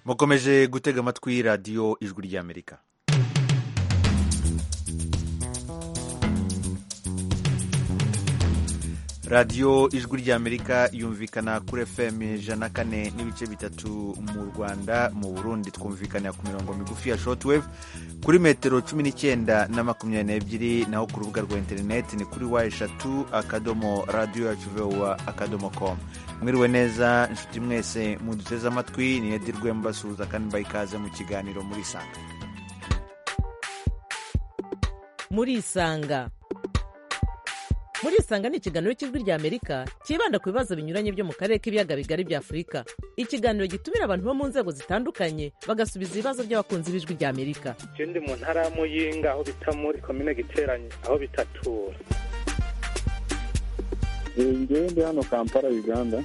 mukomeje gutega amatwi radiyo ijwi ry'amerika radiyo ijwi ry'amerika yumvikana kuri fm ijana kane n'ibice bitatu mu rwanda mu burundi twumvikanira ku mirongo migufi ya shortwave kuri metero cumi n'icyenda na makumyabiri n'ebyiri naho ku rubuga rwa interineti ni kuri wa eshatu akadomo radiyo yacu vowa akadomo komu mwiriwe neza inshuti mwese muduteze amatwi ni edi rwemba suza kandi mbaye ikaze mu kiganiro muri isanga muri isanga muri isanga ni ikiganiro cy'ijwi ry'amerika cyibanda ku bibazo binyuranye byo mu karere k'ibiyaga bigari bya afurika ikiganiro gitumira abantu bo mu nzego zitandukanye bagasubiza ibibazo by'abakunzi b'ijwi ry'amerika icyo ndi mu ntara ya muyinga aho bita muri komine giteranye aho bitatura ngewe ndi hano kampala uganda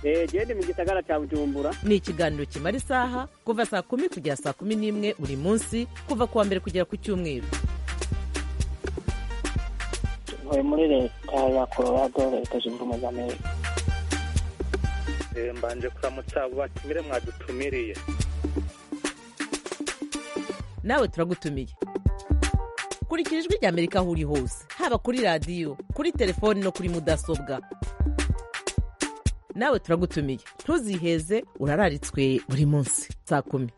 genda mu gisagara cya bujumbura ni ikiganiro kimara isaha kuva saa kumi kugera saa kumi n'imwe buri munsi kuva ku wa mbere kugera ku cyumweru ntuye muri leta ya colorado leta zunze ubumwe za amerika mbanje kuramutsa abo batumire mwadutumiriye nawe turagutumiye kurikira ijwi ry'amerika aho uri hose haba kuri radiyo kuri telefoni no kuri mudasobwa nawe turagutumiye ntuziheze urararitswe buri munsi saa kumi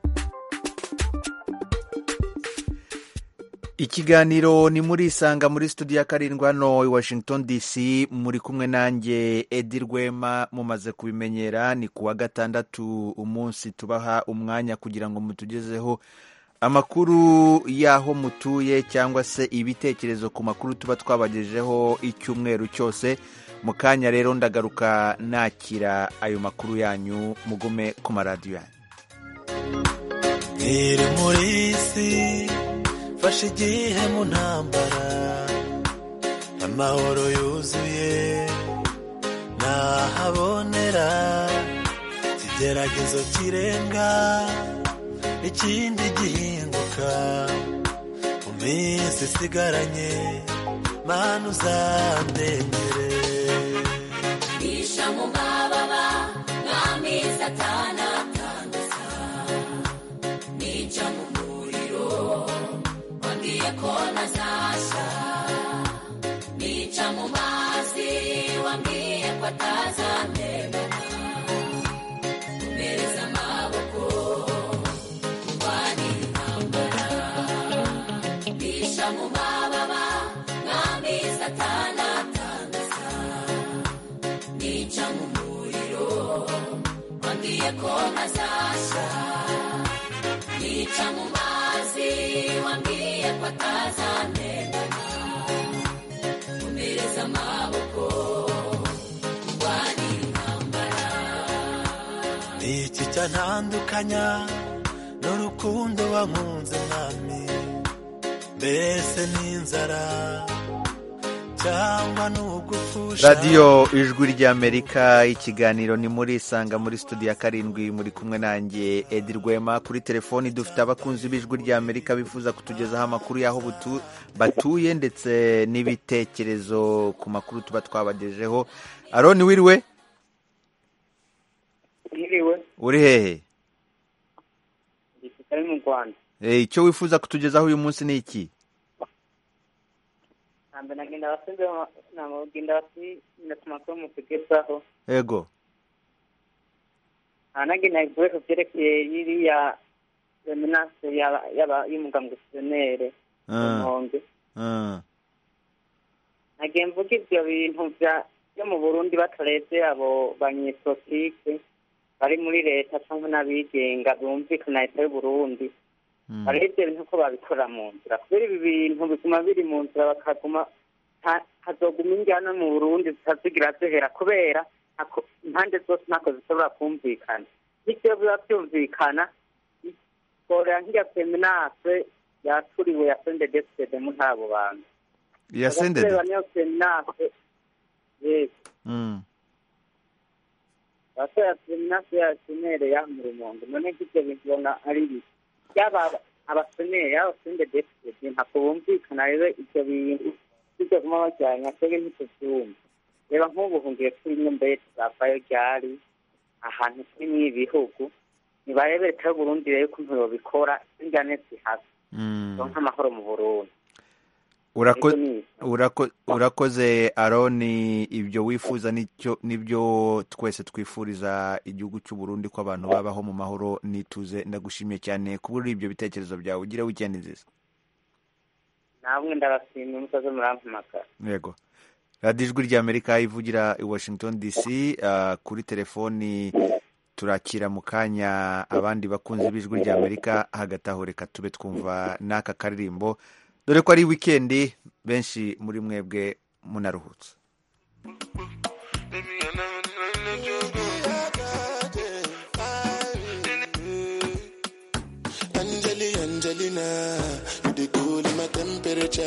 ikiganiro ni muri isanga muri studio ya karindwi hano i washington dc muri kumwe nanjye edi rwema mumaze kubimenyera ni ku wa gatandatu umunsi tubaha umwanya kugira ngo mutugezeho amakuru y'aho mutuye cyangwa se ibitekerezo ku makuru tuba twabagejeho icyumweru cyose mu kanya rero ndagaruka nakira ayo makuru yanyu mugume ku maradiyo yanyu iri muri isi fashe igihe mu ntambara amahoro yuzuye ntahabonera ikigeragezo kirenga ikindi gihinguka mu minsi isigaranye mana uzandengere isha mu mababa nk'amezi atanu atanu nica mu muriro wambwiye ko ntazashya nica mu mazi wambwiye ko atazamena umereza amaboko kurwanya intambara isha mu mababa nk'amezi atanu atanu nica mu muriro wambwiye ko ntazashya nica mu mazi wambwiye ko atazamenana umereza amaboko kurwanya intambara ni iki cyantandukanya n'urukundo wankunze mwami mbese n'inzara cyangwa n'ugupfusha radiyo ijwi ry'amerika ikiganiro ni muri isanga muri studio ya karindwi muri kumwe nanjye edi rwema kuri telefoni dufite abakunzi b'ijwi ry'amerika bifuza kutugezaho amakuru y'aho butu- batuye ndetse n'ibitekerezo ku makuru tuba twabagejeho aroni wiriwe mwiriwe uri hehe gisirikare mu rwanda Eh, icyo wifuza kutugezaho uyu munsi ni iki ntabwo nagenda basubize nagenda basubira ku makuru mutugezaho ego ntanagenda ibikoresho byerekeye iriya reminanse y'aba- y'aba- y'umugabo misiyoneri mu Ah, nkombe ah. nagiye mvuga ibyo bintu bya- byo mu burundi batarebye abo banyesotike bari muri leta cyangwa n'abigenga bumvikana leta y'u burundi Mm. bareba ibyo bintu ko babikora mu nzira kubera ibi bintu bituma biri mu nzira bakaguma nta- hazoguma injyana mu burundi zitazigira zihera kubera ntako- impande zose ntako zishobora kumvikana bityo biba byumvikana borera nk'iya feminase yaturiwe ya sende desede muri abo bantu yasendede Abasore niyo seminase yego Mm. abasore seminase y'abasenere yamura umuntu none nk'ibyo bintu ubona ari bibi yaba abasenere yaba sende deside ntabwo bumvikana rero ibyo bintu bijya kuba bajyanye twebwe ntitubyumva reba nk'ubu hungiye kuri nyumbeye tuzavayo ryari ahantu kuri n'iyi bihugu nibarebe leta y'uburundi rero ukuntu yobikora injyane zihasa Mm. donka amahoro mu burundi Urako- Ego ni- urako- urakoze aroni ibyo wifuza n'icyo- n'ibyo twese twifuriza igihugu cy'u burundi ko abantu babaho mu mahoro n'ituze ndagushimiye cyane kubura ibyo bitekerezo byawe ugire wikendi nziza namwe ndabashimiye musaze murampamagara yego radiyo ijwi ry'amerika ivugira i washington dc ah, kuri telefoni turakira mu kanya abandi bakunzi b'ijwi ry'amerika hagati aho reka tube twumva n'aka karirimbo dore ko ari wikendi benshi muri mwebwe munaruhutse Angeli, Angelina, you the cool in my temperature.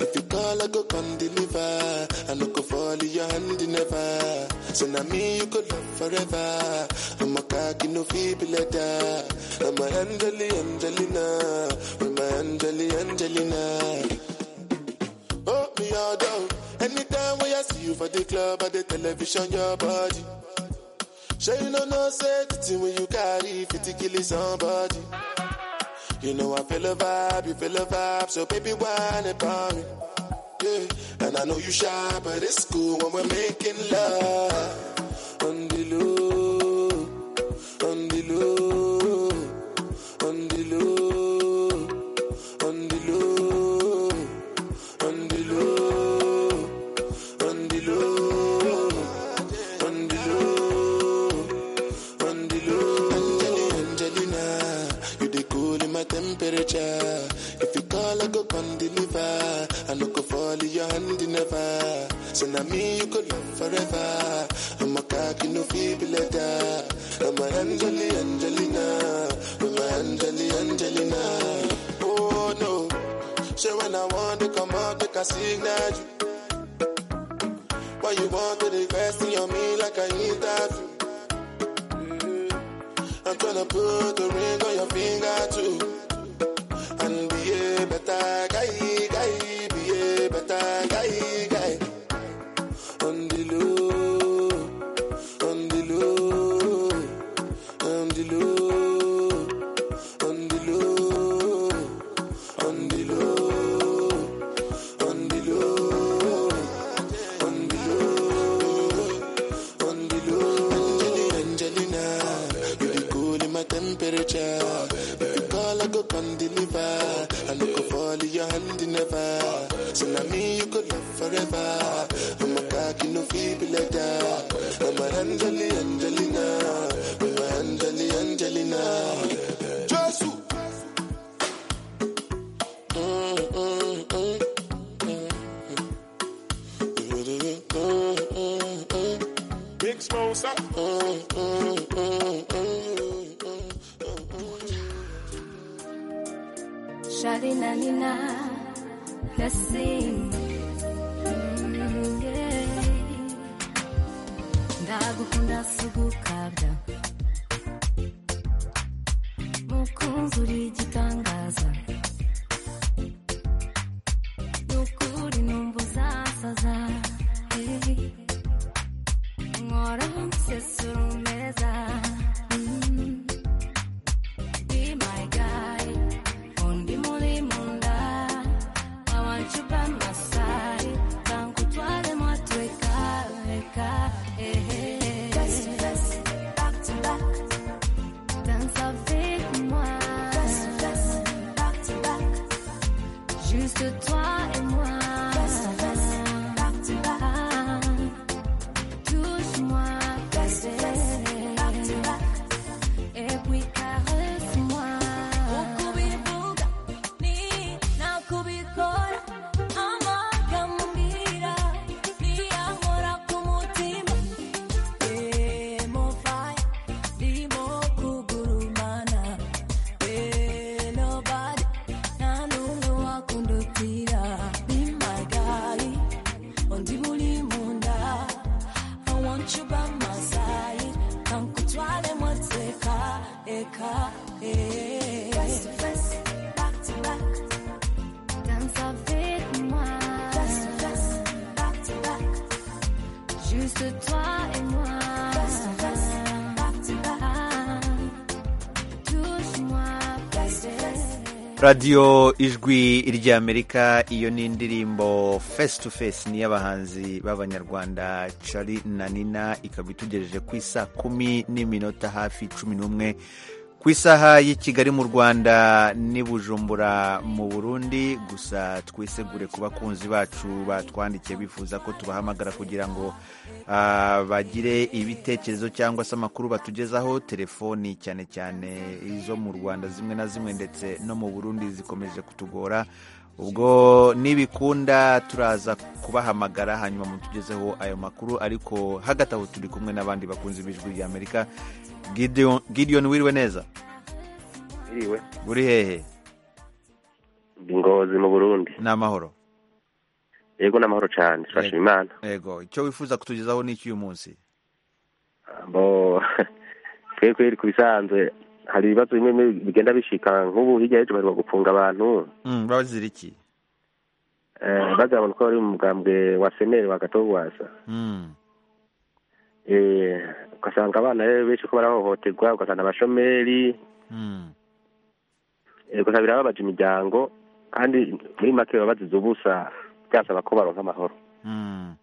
If you call, I go come deliver. I no go fall in your hand never. So now me you could love forever. I'm a cocky no feeble letter. I'm a Angeli, Angelina, I'm a Angeli, Angelina. Oh, me all down. Anytime when I see you for the club or the television, your body. Sure you know no safety when you carry 50 kill somebody. You know I feel a vibe, you feel a vibe, so baby whine about me. Yeah. And I know you shy, but it's cool when we're making love. On the low, on the low, on the low, on the low, on the low, on the low, on the low. Angelina, Angelina, you the cool in my temperature. If you call, I go come deliver. I no go fall in your hand never. So now me you could love forever. I'm a cocky no feeble letter. I'm a Angeli, Angelina, I'm a Angeli, Angelina. Oh no, so when I want to come out, make a signal you. Why you want to invest in your me like I interview? I'm gonna put the ring on your finger too. And be a better guy, guy, be a better guy, guy. On the low, on the low, on the low, on the low, on the low, on the low, on the low, on the low. Angelina, Angelina. You be cool in my temperature. If you call, I go come deliver. I no go fall in your hand never. So now me you could love forever. I'm a cocky no feeble letter. I'm a Angeli Angelina. I'm a Angeli Angelina. Jesus. Mm, mm, mm, mm, mm. Mm, mm, mm. Big Smosa. Sharina Nina Yasin Ndagukunda sugukabya Mukunzi uri igitangaza Nukuri numva uzasaza Eh. Nkora nsesura umeza Mm. Be my guide undi muri munda awancu bamasai kankutwale mwatweka reka ehe Back to back, dance avec moi. Back to back, juste toi et moi. Back to back, touche-moi. Back to back. Et puis caresse-moi. Ukubikuga ni nakubikora amagambira niyahora ku mutima emofaya ndimo kugurumana enobadi nta n'umwe wakundutira bimagali undi muri mu nda I want you by my side. Come kutwale mwateka, eka, eh. Face to face, back to back. Dance avec moi. Face to face, back to back. Juste toi et moi. Face to face, radiyo ijwi ry'amerika iyo ni indirimbo face to face ni y'abahanzi b'abanyarwanda cari na nina ikaba itugejeje ku isa kumi n'iminota hafi cumi n'umwe ku isaha y'i kigali mu rwanda n'i bujumbura mu burundi gusa twisegure ku bakunzi bacu batwandikiye bifuza ko tubahamagara kugira ngo ah, bagire ibitekerezo cyangwa se amakuru batugezaho telefoni cyane cyane izo mu rwanda zimwe na zimwe ndetse no mu burundi zikomeje kutugora ubwo nibikunda turaza kubahamagara hanyuma mutugezeho ayo makuru ariko hagati aho turi kumwe n'abandi bakunzi b'ijwi rya amerika Gideon, Gideon wiriwe neza iriwe uri hehe ngozi mu burundi ni amahoro yego ni amahoro cyane turashima imana yego icyo wifuza kutugezaho ni icy'uyu munsi bo twe kweri ku bisanzwe hari ibibazo bimwe bimwe bigenda bishika nk'ubu hirya y'ejo baheruka gufunga abantu Mm, babazira iki eh, bagabana ko bari mu mugambwe wa seneri wa gatogwasa Mm, eh, ugasanga abana rero benshi ko barahohoterwa ugasanga abashomeri mm, eh, ugasanga birababaje imiryango kandi muri make baba bazize ubusa byasaba ko baronka amahoro mm.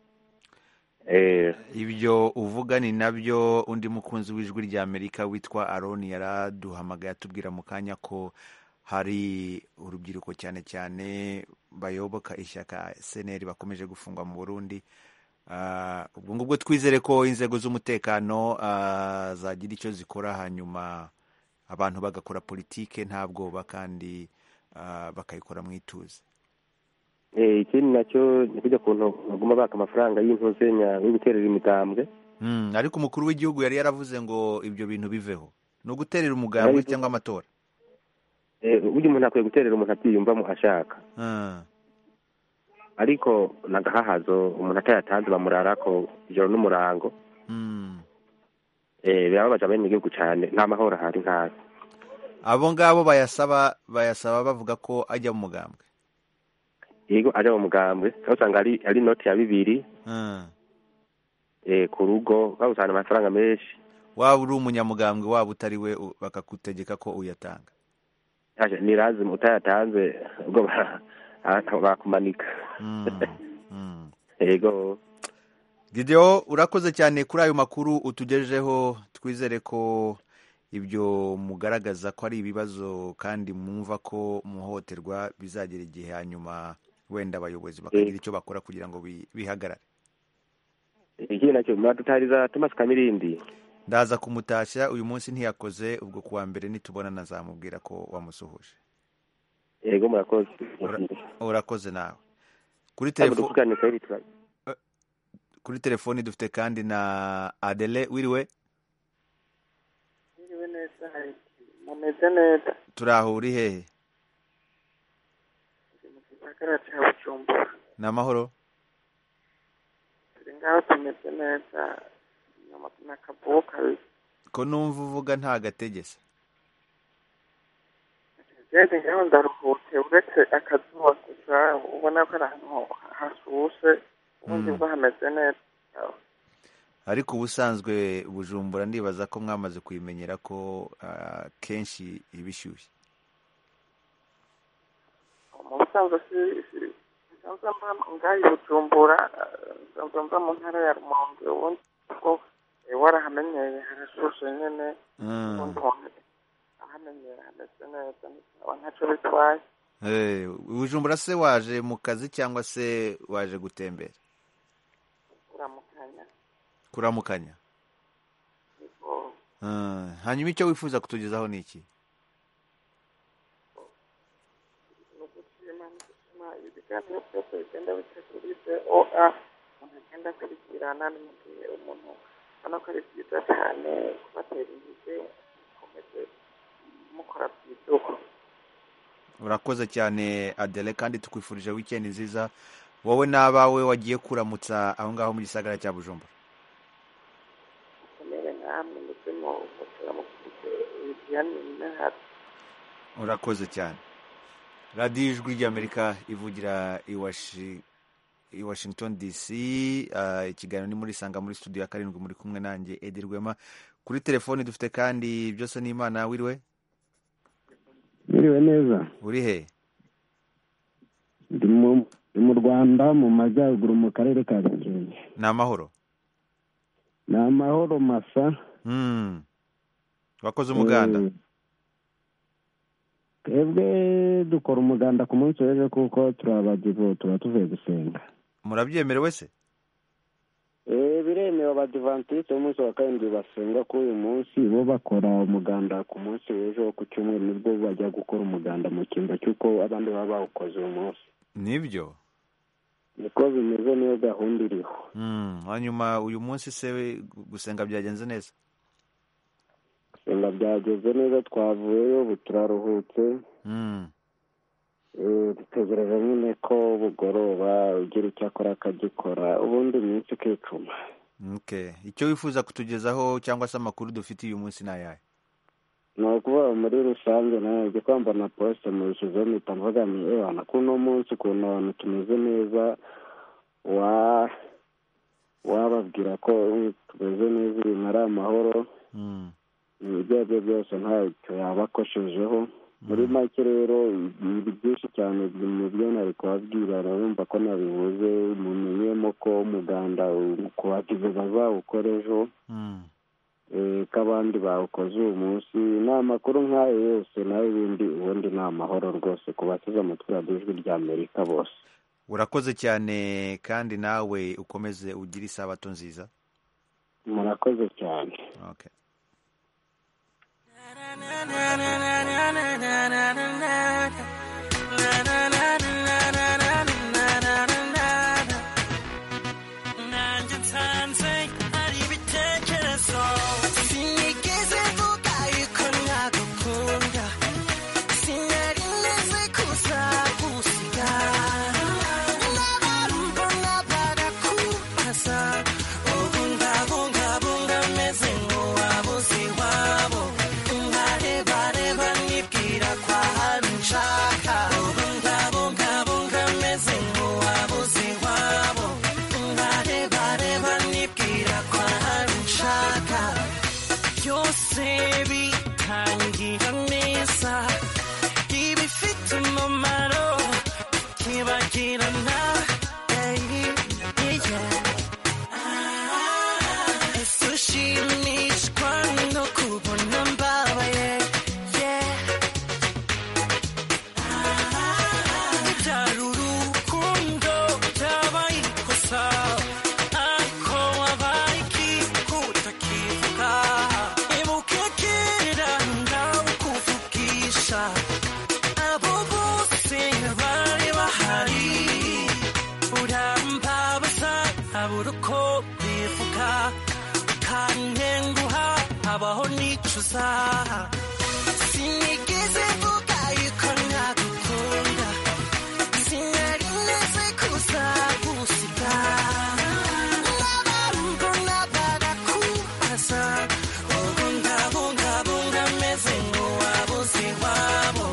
eh, ibyo uvuga ni nabyo undi mukunzi w'ijwi rya amerika witwa aroni yaraduhamagaye atubwira mu kanya ko hari urubyiruko cyane cyane bayoboka ishyaka seneri bakomeje gufungwa mu burundi Ah, ubwo ngubwo twizere ko inzego z'umutekano ah, zagira icyo zikora hanyuma abantu bagakora politike nta bwoba kandi ah, bakayikora mu ituze eh, ikindi nacyo ni kujya kuntu baguma baka amafaranga y'intuzenya yo guterera imitambwe Mm, ariko umukuru w'igihugu yari yaravuze ngo ibyo bintu biveho ni uguterera umugambi Ariko- cyangwa amatora Eh, burya umuntu akwiye guterera umuntu abyiyumvamo ashaka Ah, ariko nagahahazo umuntu atayatanze bamurarako ijoro n'umurango mm. eh, birababaje abene igihugu cyane nta mahoro ahari ntayo abo ngabo bayasaba bayasaba bavuga ko ajya mu mugambwe yego aja mu mugambwe aho usanga ari ari inoti ya bibiri Ah, eh, ku rugo aho usanga amafaranga menshi waba uri umunyamugambwe waba utari we u- bakagutegeka ko uyatanga Aje, ni lazima utayatanze ubwo ba- ah, bakumanika Mm, mm. yego Gideon urakoze cyane kuri ayo makuru utugejejeho twizere ko ibyo mugaragaza ko ari ibibazo kandi mwumva ko muhohoterwa bizagera igihe hanyuma wenda abayobozi bakagira icyo bakora kugira ngo bi- bihagarare ikindi nacyo muradutahiriza Thomas Kamirindi ndaza kumutashya uyu munsi ntiyakoze ubwo kuwa mbere nitubona nazamubwira ko wamusuhuje yego murakoze urakoze nawe kuri Hano telefo- dukugane kweri tura- kuri telefoni dufite kandi na adele wiriwe Mwiriwe neza mumeze neza turaho uri hehe turi mu gisagara cya bujumbura ni amahoro turi ngaho tumeze neza inyuma ni akavubu kabiri ko numva uvuga nta gategese geze ngaho ndaruhutse uretse akazuba gusa ubona ko ari ahantu hashushe ubundi Mm. bwo hameze neza ariko ubusanzwe bujumbura ndibaza ko mwamaze kubimenyera ko ah, kenshi iba ishyushye mu busanzwe si- si- nsanzwe mba ngaho i bujumbura eh, nsanzwe mba mu ntara ya rumonge ubundi bwo eh, warahamenyeye harashushe nyine Mm. ubundi umuntu ahamenyera hameze neza ntisaba ntacyo bitwaye Eh, bujumbura se waje mu kazi cyangwa se waje gutembera uramukanya kuramukanya niko Ah, hanyuma icyo wifuza kutugezaho ni iki ni ugushima ni ugushima ibiganiro byose bigenda bitegurije oa umuntu agenda akurikirana ni mu gihe umuntu ubona ko ari byiza cyane kubatera intege mukomeze mukora byiduko urakoze cyane adele kandi tukwifurije wikendi nziza wowe n'abawe wagiye kuramutsa aho ngaho mu gisagara cya bujumbura mukomere namwe ndetse mukora mukurikire ibiganiro hafi urakoze cyane radiyo ijwi ry'amerika ivugira i Washi- i washington dc Ah, ikiganiro ni muri sanga muri studio ya karindwi muri kumwe nanjye edi rwema kuri telefoni dufite kandi byose n'imana wiriwe biriwe neza uri he ndi mu- ndi mu rwanda mu majyaruguru mu karere ka gakenke ni amahoro ni amahoro masa Hmm. wakoze umuganda Eh, twebwe dukora umuganda ku munsi w'ejo kuko turi abadivo tuba tuvuye gusenga murabyemerewe se Eh, biremewe abadivantisite umunsi wa karindwi basenga kuri uyu munsi bo bakora umuganda ku munsi w'ejo ku cyumweru nibwo bajya gukora umuganda mu cyimbo cy'uko abandi baba bawukoze uyu munsi nibyo niko bimeze niyo gahunda iriho Hmm, hanyuma uyu munsi se we gusenga byagenze neza gusenga byageze neza twavuyeyo ubu turaruhutse Hmm. Eh, dutegereje nyine ko bugoroba ugira icyo akora akagikora ubundi iminsi ikicuma Okay. icyo wifuza kutugezaho cyangwa se amakuru dufite uyu munsi ni ayahe ni ukuvuga muri rusange nawe ibyo kwambara na posite mubishyizeho mpita mvuga ni ebana ko uno munsi ukuntu abantu tumeze neza wa wababwira ko "Mm, tumeze neza ibintu ari amahoro Hmm. ibyo ari byo byose ntacyo yabakoshejeho muri make rero ibintu byinshi cyane mu byo nari kubabwira urumva ko nabivuze mumenyemo ko umuganda kubagize bazawukora ejo Hmm. eh, ko abandi bawukoze uyu munsi ni amakuru nk'ayo yose nayo ibindi ubundi ni amahoro rwose ku basize amatwi radiyo ijwi rya amerika bose urakoze cyane kandi nawe ukomeze ugire isabato nziza murakoze cyane okay. nanjye nsanze ari ibitekerezo sinigeze mvuga yuko nagukunda sinari neze kuzagusiga nabarumva nabarakubaza ubu ndabungabunga meze nk'uwabuze iwabo nkarebareba nibwira ko ahantu nshaka ubu ndabungabunga meze nk'uwabuze iwabo nkarebareba nibwira ko ahantu nshaka byose bitangira neza ibifite umumaro byibagirana Hey, yeah. ese ushimishwa no kubona mbabaye yeah. ibyara urukundo byabaye ikosa ariko wabaye ikikuta kivuga ibuke kera nawe kuvugisha abo bose bari bahari urambabaza abura uko bivuga ukantenguha habaho nicuza sinigeze mvuga yuko nagukunda sinari neze kuzagusiga nabarumva nabarakubaza ubu ndabungabunga meze nk'uwabuze iwabo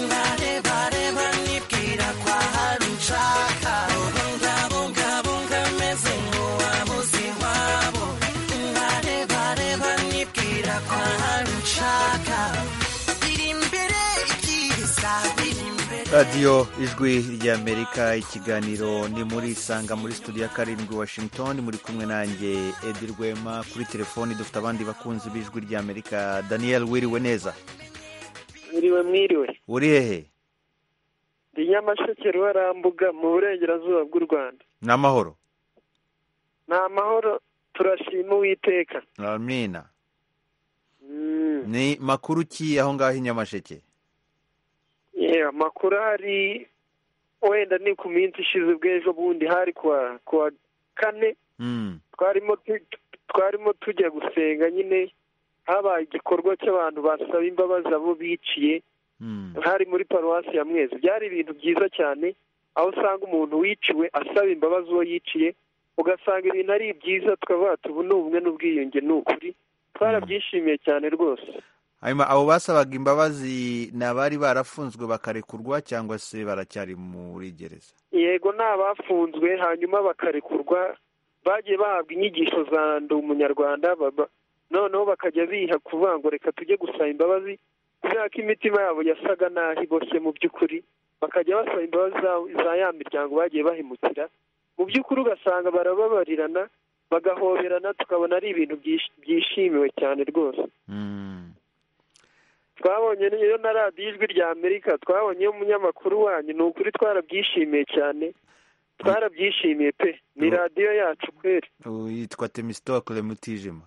ngarebareba nibwira ko ahari nshaka ubu ndabungabunga meze nk'uwabuze iwabo ngarebareba nibwira ko ahari nshaka biri imbere ibyiza biri imbere radiyo ijwi ry'amerika ikiganiro ni muri isanga muri studio ya karindwi washington muri kumwe nanjye edi rwema kuri telefoni dufite abandi bakunzi b'ijwi ry'amerika daniel wiriwe neza mwiriwe mwiriwe uri hehe ndi nyamasheke ruharambuga mu burengerazuba bw'u rwanda ni amahoro ni amahoro turashima uwiteka amina Mm. ni makuru ki aho ngaho i nyamasheke Yeah, amakuru ahari wenda ni ku minsi ishize bw'ejo bundi hari kuwa kuwa kane Mm, twarimo tu- twarimo tujya gusenga nyine habaye igikorwa cy'abantu basaba imbabazi abo biciye mm, hari muri paruwasi ya mwezi byari ibintu byiza cyane aho usanga umuntu wiciwe asaba imbabazi uwo yiciye ugasanga ibintu ari byiza tukavuga tubu ni ubumwe n'ubwiyunge ni ukuri twarabyishimiye cyane rwose hanyuma abo basabaga imbabazi ni abari barafunzwe bakarekurwa cyangwa se baracyari muri gereza yego ni abafunzwe hanyuma bakarekurwa bagiye bahabwa inyigisho za ndi umunyarwanda baba- noneho bakajya biha kuvuga ngo reka tujye gusaba imbabazi ku kubera ko imitima yabo yasaga naho iboshye mu by'ukuri bakajya basaba imbabazi za- za ya miryango bagiye bahemukira mu by'ukuri ugasanga barababarirana bagahoberana tukabona ari ibintu byish- byishimiwe cyane rwose twabonye rero na radiyo ijwi rya amerika twabonyeyo umunyamakuru wanyu ni ukuri twarabyishimiye cyane twarabyishimiye pe ni radiyo yacu kweri yitwa temisitokule mutijima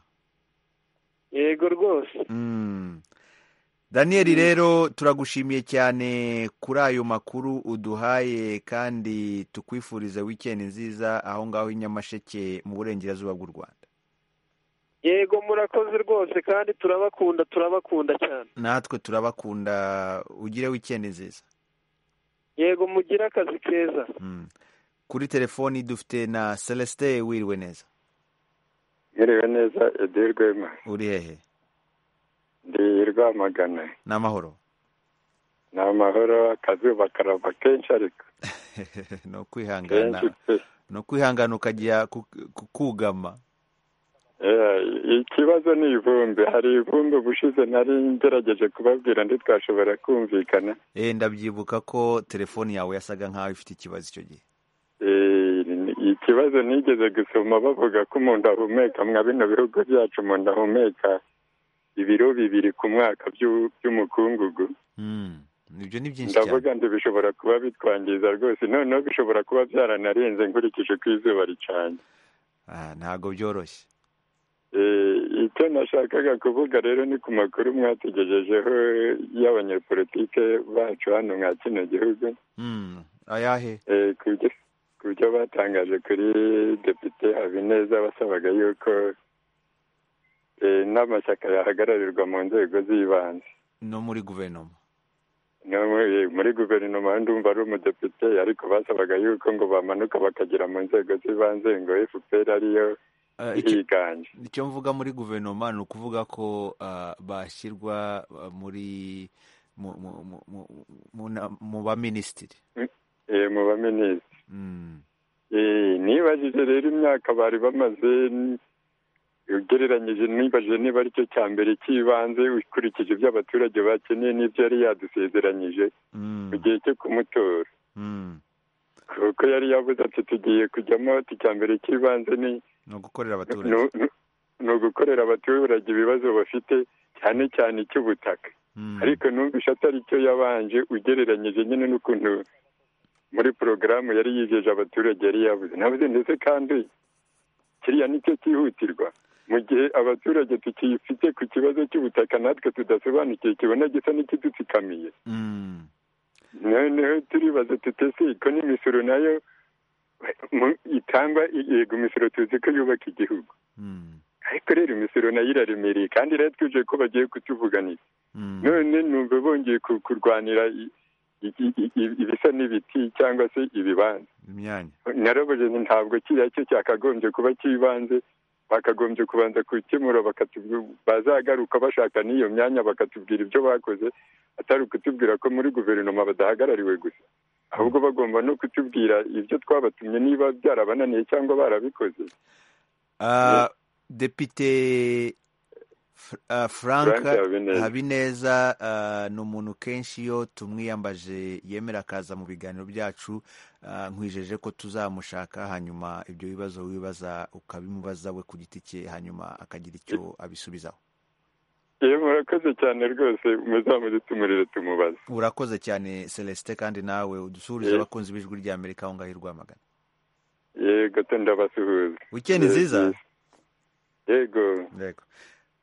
yego rwose Mm. daniyeli rero turagushimiye cyane kuri ayo makuru uduhaye kandi tukwifuriza wikendi nziza aho ngaho i nyamasheke mu burengerazuba bw'u rwanda yego murakoze rwose kandi turabakunda turabakunda cyane natwe turabakunda ugire wikendi nziza yego mugire akazi keza Mm. kuri telefoni dufite na celestin wiriwe neza mwiriwe neza edil rwema uri hehe ndi i rwamagana ni amahoro ni amahoro akazuba karava kenshi ariko no kenshi kwihangana pe no kwihangana ukajya ku- ku- kugama Yeah, ikibazo ni ivumbi hari ivumbi ubushize nari ngerageje kubabwira ntitwashobora kumvikana Eh, ndabyibuka ko telefoni yawe yasaga nkaho ifite ikibazo icyo gihe Eh, ikibazo nigeze gusoma bavuga ko umuntu ahumeka mwa bino bihugu byacu umuntu ahumeka ibiro bibiri ku mwaka by'u- by'umukungugu ibyo ni byinshi cyane ndavuga ndi bishobora kuba bitwangiza rwose noneho bishobora kuba byaranarenze nkurikije uko izuba ricanye Ah, ntabwo byoroshye Eh, icyo nashakaga kuvuga rero ni ku makuru mwatugejejeho y'abanyepolitike bacu hano mwa kino gihugu Mm, ayahe Eh, ku byo- ku byo batangaje kuri depite habineza basabaga yuko eh, n'amashyaka yahagararirwa mu nzego z'ibanze no muri guverinoma no muri- muri guverinoma ndumva ari umudepite ariko basabaga yuko ngo bamanuka bakagera mu nzego z'ibanze ngo fpr ariyo Ah, icyo- iriganje icyo mvuga muri guverinoma ni ukuvuga ko ah, bashyirwa ah, muri mu mu- mu- mu- mu- na- mu baminisitiri Eh, mu baminisitiri Eh, nibajije rero imyaka bari bamaze n- ugereranyije nibajije niba aricyo cya mbere cy'ibanze ukurikije ibyo abaturage bakeneye n'ibyo yari yadusezeranyije mu gihe cyo kumutora kuko yari yavuze ati tugiye kujyamo ati icya mbere cy'ibanze ni no gukorera abaturage ni- ni- ni ugukorera abaturage ibibazo bafite cyane cyane icy'ubutaka ariko numvise atari cyo yabanje ugereranyije nyine n'ukuntu muri porogaramu yari yijeje abaturage yari yabuze nabuze ndetse kandi kiriya nicyo cyihutirwa mu gihe abaturage tukifite ku kibazo cy'ubutaka natwe tudasobanukiwe kibona gisa n'ikidutsikamiye noneho turibaza tutese ko n'imisoro nayo mu- itangwa yego imisoro tuzi ko yubaka igihugu ariko rero imisoro nayo iraremereye kandi rero twije ko bagiye kutuvuganira none numva bongeye ku- kurwanira i- i- i- i- ibisa n'ibiti cyangwa se ibibanza imyanya narabuze nti ntabwo kiriya cyo cyakagombye kuba cy'ibanze bakagombye kubanza gukemura bakatubwi- bazagaruka bashaka n'iyo myanya bakatubwira ibyo bakoze atari ukutubwira ko muri guverinoma badahagarariwe gusa ahubwo bagomba no kutubwira ibyo twabatumye niba byarabananiye cyangwa barabikoze Ah, depite Fr- ah, frank Frank Habineza. habineza ah, ni umuntu kenshi iyo tumwiyambaje yemera akaza mu biganiro byacu Ah, nkwijeje ko tuzamushaka hanyuma ibyo bibazo wibaza ukabimubaza we ku giti cye hanyuma akagira icyo abisubizaho iyo murakoze cyane rwose muzamudutumurire tumubaze urakoze cyane celestin kandi nawe udusuhurize Eh. abakunzi b'ijwi rya amerika aho ngaho i rwamagana yego to ndabasuhuza wikendi nziza yego yego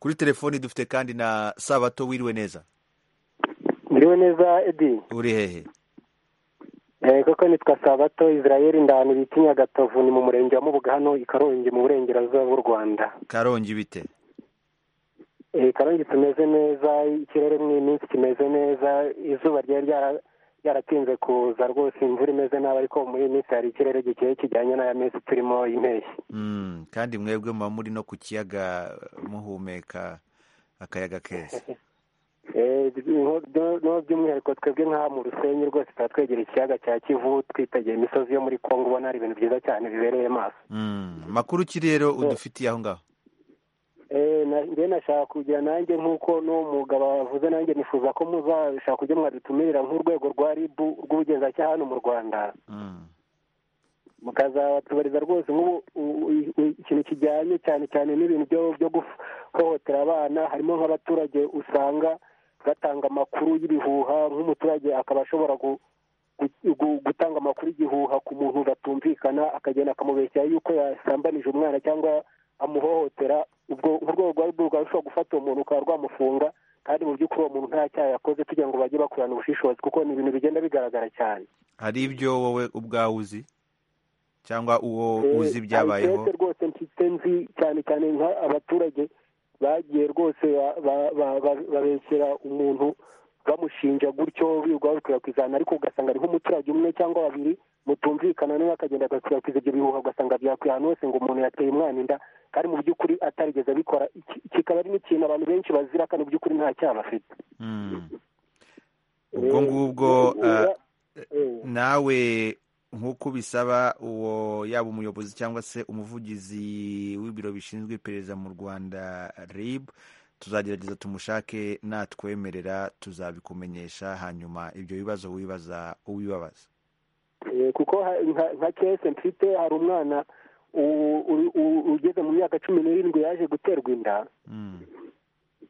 kuri telefoni dufite kandi na sabato wiriwe neza Muriwe neza Edi. uri hehe Eh, koko nitwa Sabato Israel ndani bita Nyagatovu ni mu murenge wa Mubuga hano i Karongi mu burengerazuba bw'u Rwanda. karongi bite Eh, Karongi tumeze neza, ikirere mu iyi minsi kimeze neza, izuba ryari ryara- ryaratinze kuza rwose imvura imeze nabi ariko muri iyi minsi hari ikirere gikeye kijyanye n'aya mezi turimo impeshyi. Mm, kandi mwebwe muba muri no ku kiyaga muhumeka akayaga keza Eh, byo- byo- no, by'umwihariko twebwe nk'aha mu Rusenyi rwose tuba twegereye ikiyaga cya Kivu twitegeye imisozi yo muri Kongo ubona hari ibintu byiza cyane bibereye amaso. Mm, makuru ki rero udufitiye aho ngaho Eh, njye nashaka kugira nanjye nk'uko n'uwo mwuga bavuze nanjye nifuza ko muzashaka kujya mwadutumirira nk'urwego rwa ribu rw'ubugenzacyaha hano mu rwanda mukazabatubariza rwose nk'ubu ikintu kijyanye cyane cyane n'ibintu byo guhohotera abana harimo nk'abaturage usanga batanga amakuru y'ibihuha nk'umuturage akaba ashobora gutanga amakuru y'igihuha ku muntu batumvikana akagenda akamubeshya yuko yasambanije umwana cyangwa amuhohotera ubwo urwego rwa rwo rushobora gufata uwo muntu rukaba rwamufunga kandi mu by'ukuri uwo muntu nta cyaha yakoze kugira ngo bajye bakurana ubushishozi kuko ni ibintu bigenda bigaragara cyane hari ibyo wowe ubwawe uzi cyangwa uwo uzi ibyabayeho hari rwose mfite nzi cyane cyane nk'abaturage bagiye rwose babeshyera umuntu bamushinja gutyo birirwa babikwirakwiza ariko ugasanga ari nk'umuturage umwe cyangwa babiri mutumvikana nawe akagenda agakwirakwiza ibyo bihuha ugasanga byakwiye ahantu hose ngo umuntu yateye umwana inda kandi mu by'ukuri atarigeze abikora kikaba ari n'ikintu abantu benshi bazira kandi mu by'ukuri nta cyaha bafite ubwo ngubwo nawe nk'uko bisaba uwo yaba umuyobozi cyangwa se umuvugizi w'ibiro bishinzwe iperereza mu rwanda rib tuzagerageza tumushake natwemerera tuzabikumenyesha hanyuma ibyo bibazo wibaza uwibabaza kuko nka kese mfite hari umwana ugeze mu myaka cumi n'irindwi yaje guterwa inda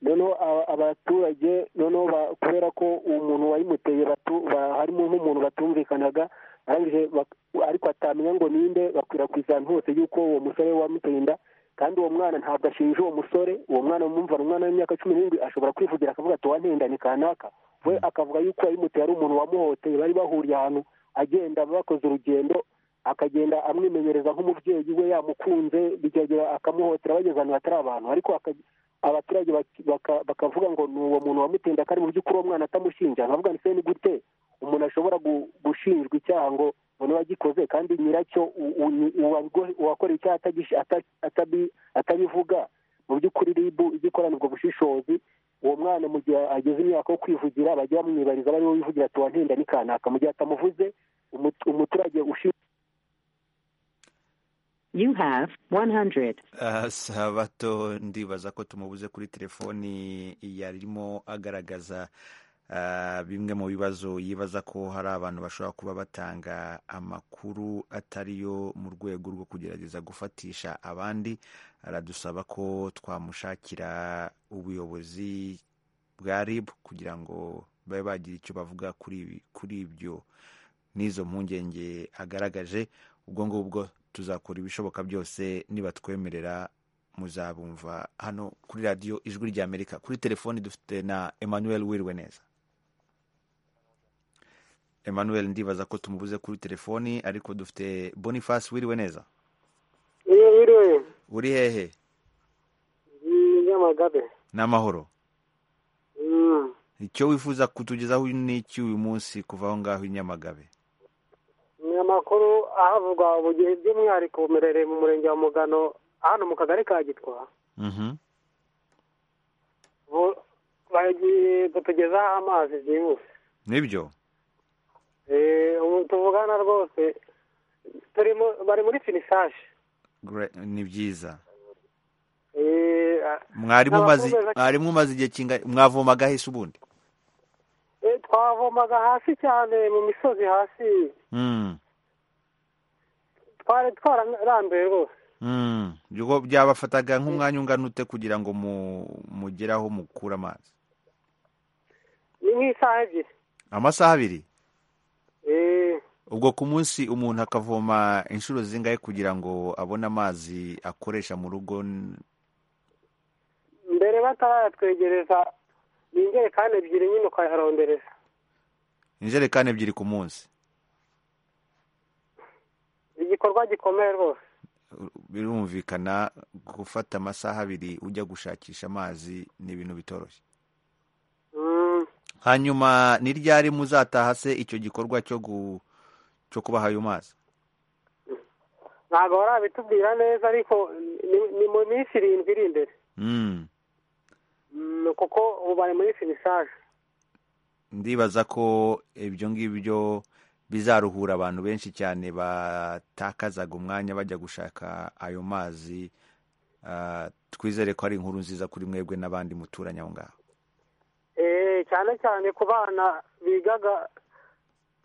noneho abaturage noneho kubera ko uwo muntu wayimuteye harimo nk'umuntu batumvikanaga ariko atamenya ngo ninde bakwirakwiza ahantu hose y'uko uwo musore wamuteye inda kandi uwo mwana ntabwo ashinja uwo musore uwo mwana mumva umwana w'imyaka cumi n'irindwi ashobora kwivugira akavuga ati wantendane kanaka we akavuga yuko yayimuteye ari umuntu wamuhoteye bari bahuriye ahantu agenda bakoze urugendo akagenda amwimenyereza nk'umubyeyi we yamukunze bikagera akamuhotera bageze ahantu hatari abantu ariko abaturage bakavuga ngo ni uwo muntu wamutenda kandi mu by'ukuri uwo mwana atamushinja nkavuga ngo ni gute umuntu ashobora gushinjwa icyaha ngo umuntu wagikoze kandi nyiracyo uwakoreye icyaha atabivuga mu by'ukuri ribu ijya ikorana ubwo bushishozi uwo mwana mu gihe ageze imyaka yo kwivugira bajya bamwibariza bariwe wivugira ati wantenda n'ikanaka mu gihe atamuvuze umuturage ushinzwe You have 100. Uh, sabato ndibaza ko tumubuze kuri telefoni yarimo agaragaza bimwe mu bibazo yibaza ko hari abantu bashobora kuba batanga amakuru atari yo mu rwego rwo kugerageza gufatisha abandi aradusaba ko twamushakira ubuyobozi bwa rib kugira ngo babe bagira icyo bavuga kuri ibyo n'izo mpungenge agaragaje ubwo ngubwo tuzakora ibishoboka byose nibatwemerera muzabumva hano kuri radiyo ijwi ry'amerika kuri telefoni dufite na emmanuel wirwe neza emmanuel ndibaza ko tumubuze kuri telefoni ariko dufite boniface wiriwe neza iyo wiriwe uri hehe nyamagabe n'amahoro icyo wifuza kutugezaho n'iki uyu munsi kuva aho ngaho i nyamagabe ni amakuru ahavugwa gihe by'umwihariko bumerereye mu murenge wa mugano hano mu kagari ka gitwa bagiye kutugezaho amazi byihuse nibyo ubu tuvugana rwose bari muri finisage ni byiza mwarimu umaze igihe kingana mwavomaga hese ubundi twavomaga hasi cyane mu misozi hasi twari twararambuye rwose byabafataga nk'umwanya ungana ute kugira ngo mugeraho mukure amazi ni nk'isaha ebyiri amasaha abiri ubwo ku munsi umuntu akavoma inshuro zingahe kugira ngo abone amazi akoresha mu rugo mbere batarayatwegereza ni injerekani ebyiri nyine ukayarondereza injerekani ebyiri ku munsi igikorwa gikomeye rwose birumvikana gufata amasaha abiri ujya gushakisha amazi ni ibintu bitoroshye hanyuma ni ryari muzataha se icyo gikorwa cyo cyo kubaha ayo mazi ntabwo barabitubwira neza ariko ni mu minsi irindwi iri imbere kuko ubu bari muri finisaje ndibaza ko ibyo ngibyo bizaruhura abantu benshi cyane batakazaga umwanya bajya gushaka ayo mazi twizere ko ari inkuru nziza kuri mwebwe n'abandi muturanye aho ngaho cyane cyane ku bana bigaga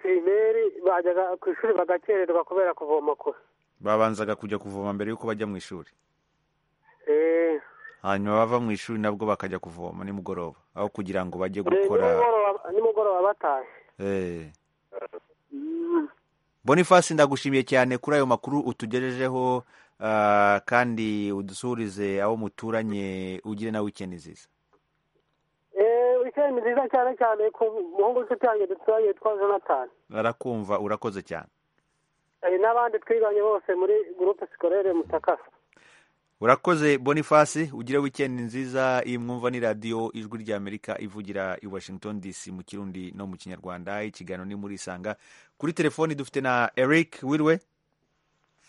pirimeri bajyaga ku ishuri bagakererwa kubera kuvoma kure babanzaga kujya kuvoma mbere y'uko bajya mu ishuri Eh, hanyuma bava mu ishuri nabwo bakajya kuvoma nimugoroba aho kugira ngo bajye eh, gukora nimugoroba nimugoroba batashye Eh. boniface ndagushimiye cyane kuri ayo makuru utugejejeho ah, kandi udusuhurize aho muturanye ugire na wikendi nziza Eh, weekend nziza cyane cyane ku muhungu w'inshuti yanjye dutura yitwa jonathan barakumva urakoze cyane Eh, n'abandi twiganye bose muri gurupe sikorere mutakasa urakoze boniface ugire wikendi nziza iyi mwumva ni radiyo ijwi ry'amerika ivugira i washington dc mu kirundi no mu kinyarwanda ikiganiro ni muri isanga kuri telefoni dufite na eric wirwe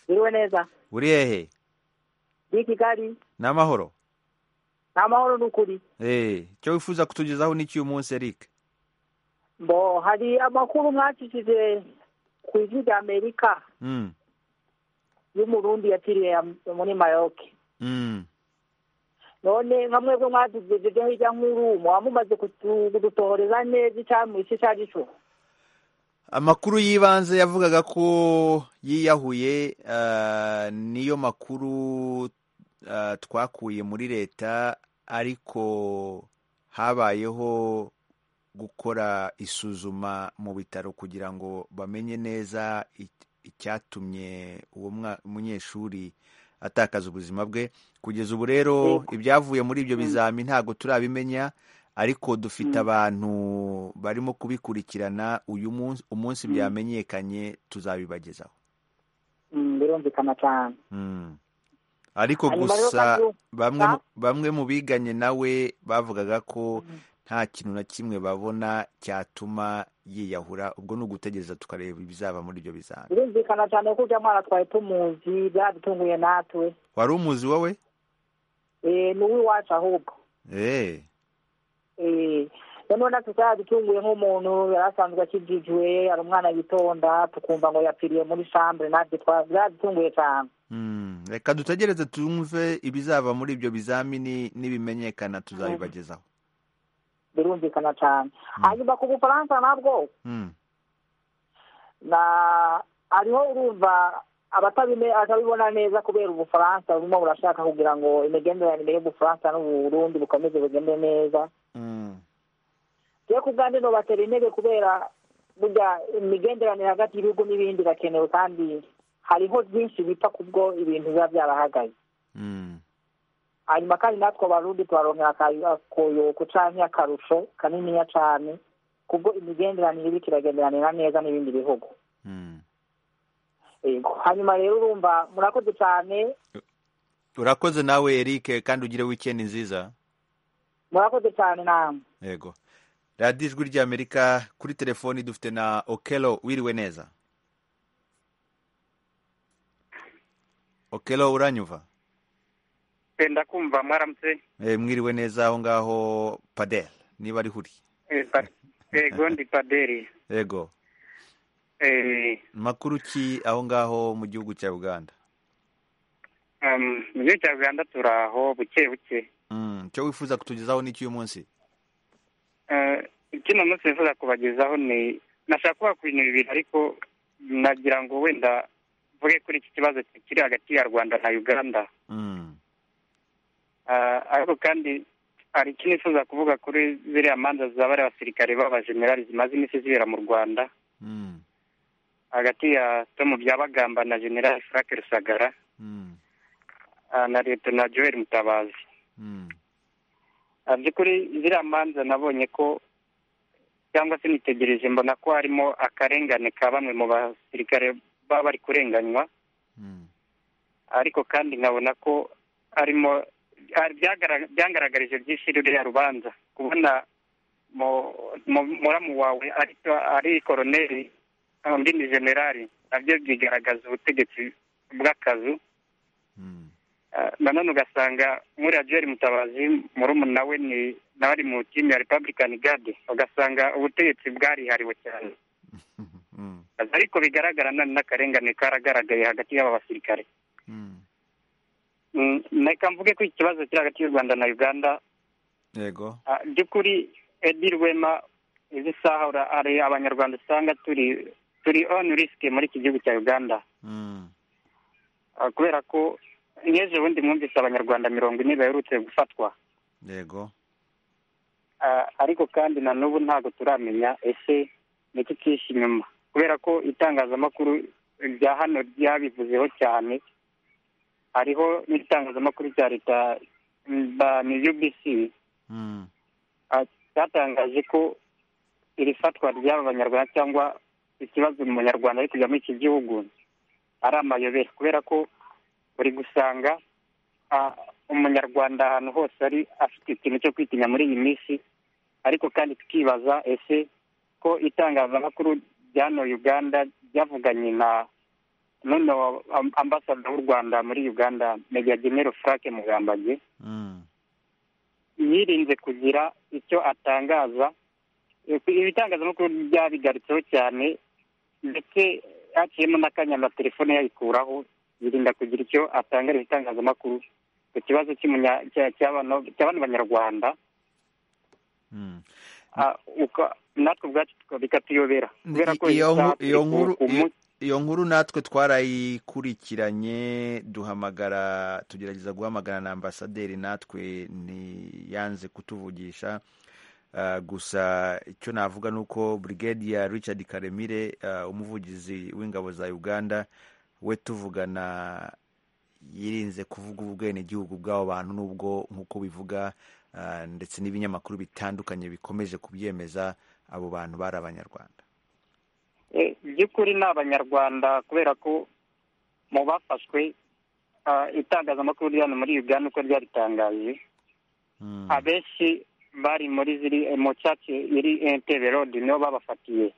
biriwe neza uri hehe ni i kigali ni amahoro ni amahoro n'ukuri Eh, icyo wifuza kutugezaho ni cy'uyu munsi eric mbo hari amakuru mwacishije ku ijwi rya amerika Mm, y'umurundi yapfiriye muri mayoke mm. none nka mwebwe mwadugejejeho ijya nkuru muba mumaze kudutohoreza neza icamwishe ico arico amakuru y'ibanze yavugaga ko yiyahuye ah, niyo makuru ah, twakuye muri leta ariko habayeho gukora isuzuma mu bitaro kugira ngo bamenye neza ic- icyatumye uwo mwa- munyeshuri atakaza ubuzima bwe kugeza ubu rero ibyavuye muri ibyo bizami ntabwo turabimenya ariko dufite abantu barimo kubikurikirana uyu munsi umunsi byamenyekanye tuzabibagezaho Mm, birumvikana cyane Mm. ariko Hanyuma rero gusa kandi- bamwe mu- Ah. bamwe mu biganye nawe bavugaga ko nta kintu na kimwe babona cyatuma yiyahura ubwo ni ugutegereza tukareba ibizaba muri ibyo bizami birumvikana cyane ko ujya mwana twari tumuzi byadutunguye natwe wari umuzi wowe Eh, ni uw'iwacu ahubwo Eh, Eh, noneho natwe cyaradutunguye nk'umuntu yari asanzwe akijijwe ari umwana yitonda tukumva ngo yapfiriye muri chambre natwe twa- byaradutunguye cyane mm. reka dutegereze tumve ibizava muri ibyo bizamini nibimenyekana tuzabibagezaho birumvikana cyane hanyuma ku bufaransa nabwo Mm. na hariho urumva abatabime atabibona neza kubera ubufaransa burimo burashaka kugira ngo imigenderanire y'ubufaransa n'uburundi bukomeze bugende neza Mm. rero ku bwanjye nobatera intege kubera burya imigenderanire hagati y'ibihugu n'ibindi irakenewe kandi hariho byinshi bita kubwo ibintu biba byarahagaze Mm. hanyuma kandi natwe abarundi tubaronkera akayo- akoyoko canke akarusho kaniniya cane kubwo imigenderanire iriko iragenderanira neza n'ibindi bihugu Mm. Yego. hanyuma rero urumva murakoze cane urakoze nawe eric kandi ugire wikendi nziza murakoze cane namwe yego radiyo ijwi ry'amerika kuri telefoni dufite na okelo wiriwe neza okelo uranyumva Eh, ndakumva mwaramutse Eh, mwiriwe neza aho ngaho padel niba ari huri Eh, pa- yego ndi paderi yego Eh, makuru ki aho ngaho mu gihugu cya uganda um, mu gihugu cya uganda turi aho buke buke Mm, icyo wifuza kutugezaho ni cy'uyu munsi Eh, kino munsi nifuza kubagezaho ni nashaka kubakwinira ibintu ariko nagira ngo wenda mvuge kuri iki kibazo kiri hagati ya rwanda na uganda Mm, Ah, ariko kandi hari icyo nifuza kuvuga kuri ziriya manza za bariya basirikare b'abajenerali zimaze iminsi zibera mu rwanda mm, hagati ya tomu byabagamba na generali frank rusagara mm, ah, na liyetona joel mutabazi mm, Ah, by'ukuri ziriya manza nabonye ko cyangwa se nitegereje mbona ko harimo akarengane ka bamwe mu basirikare baba bari kurenganywa mm, ariko kandi nkabona ko harimo hari byagarag- byangaragarije byinshi ruriya rubanza kubona mu- mu- muramu wawe ari ari koroneri ah, undi ni generali nabyo bigaragaza ubutegetsi bw'akazu Ah, na none ugasanga nk'uriya Joel Mutabazi murumuna we ni nawe ari mu timu ya Republican Guard ugasanga ubutegetsi bwarihariwe cyane mm, ariko bigaragara none n'akarengane karagaragaye hagati y'aba basirikare mm. reka mvuge ko ikibazo kiri hagati y'u rwanda na uganda yego Ah, by'ukuri edi rwema izi saha ura- ari abanyarwanda usanga turi turi on risk muri iki gihugu cya uganda Ah, kubera ko nk'ejo bundi mwumvise abanyarwanda mirongo ine baherutse gufatwa yego Ah, ariko kandi na n'ubu ntabwo turamenya ese ni iki kihishe inyuma kubera ko itangazamakuru rya hano ryabivuzeho cyane hariho n'itangazamakuru rya leta ni ubc Ah, cyatangaje ko iri fatwa ry'aba banyarwanda cyangwa ikibazo umunyarwanda ari kujya muri iki gihugu ari amayobera kubera ko uri gusanga ah, umunyarwanda ahantu hose ari afite ikintu cyo kwitinya muri iyi minsi ariko kandi tukibaza ese ko itangazamakuru ry'ano uganda ryavuganye na noneho am- ambasada w'u rwanda muri uganda meja genero frank mugambage yirinze kugira icyo atangaza ibitangazamakuru byabigarutseho cyane ndetse haciyemo n'akanya na telefone yayikuraho yirinda kugira icyo atangariza itangazamakuru ku kibazo cy'umunya- cya- cy'abana- cy'abana banyarwanda Ah, uka- natwe ubwacu tuka- bikatuyobera kubera ko isaha iyo nkuru turi iyo ku- nkuru ku iyo- munsi- iyo nkuru natwe twarayikurikiranye duhamagara tugerageza guhamagara na ambasaderi natwe ntiyanze kutuvugisha Ah, gusa icyo navuga ni uko brigadier richard karemire ah, umuvugizi w'ingabo za uganda we tuvugana yirinze kuvuga ubwenegihugu bw'abo bantu n'ubwo nk'uko bivuga ah, ndetse n'ibinyamakuru bitandukanye bikomeje kubyemeza abo bantu bari abanyarwanda Eh, by'ukuri ni abanyarwanda kubera ko mu bafashwe ah, itangazamakuru rya hano muri uganda uko ryaritangaje abenshi bari muri ziri eh, mu cyacu iri entebe road nibo babafatiye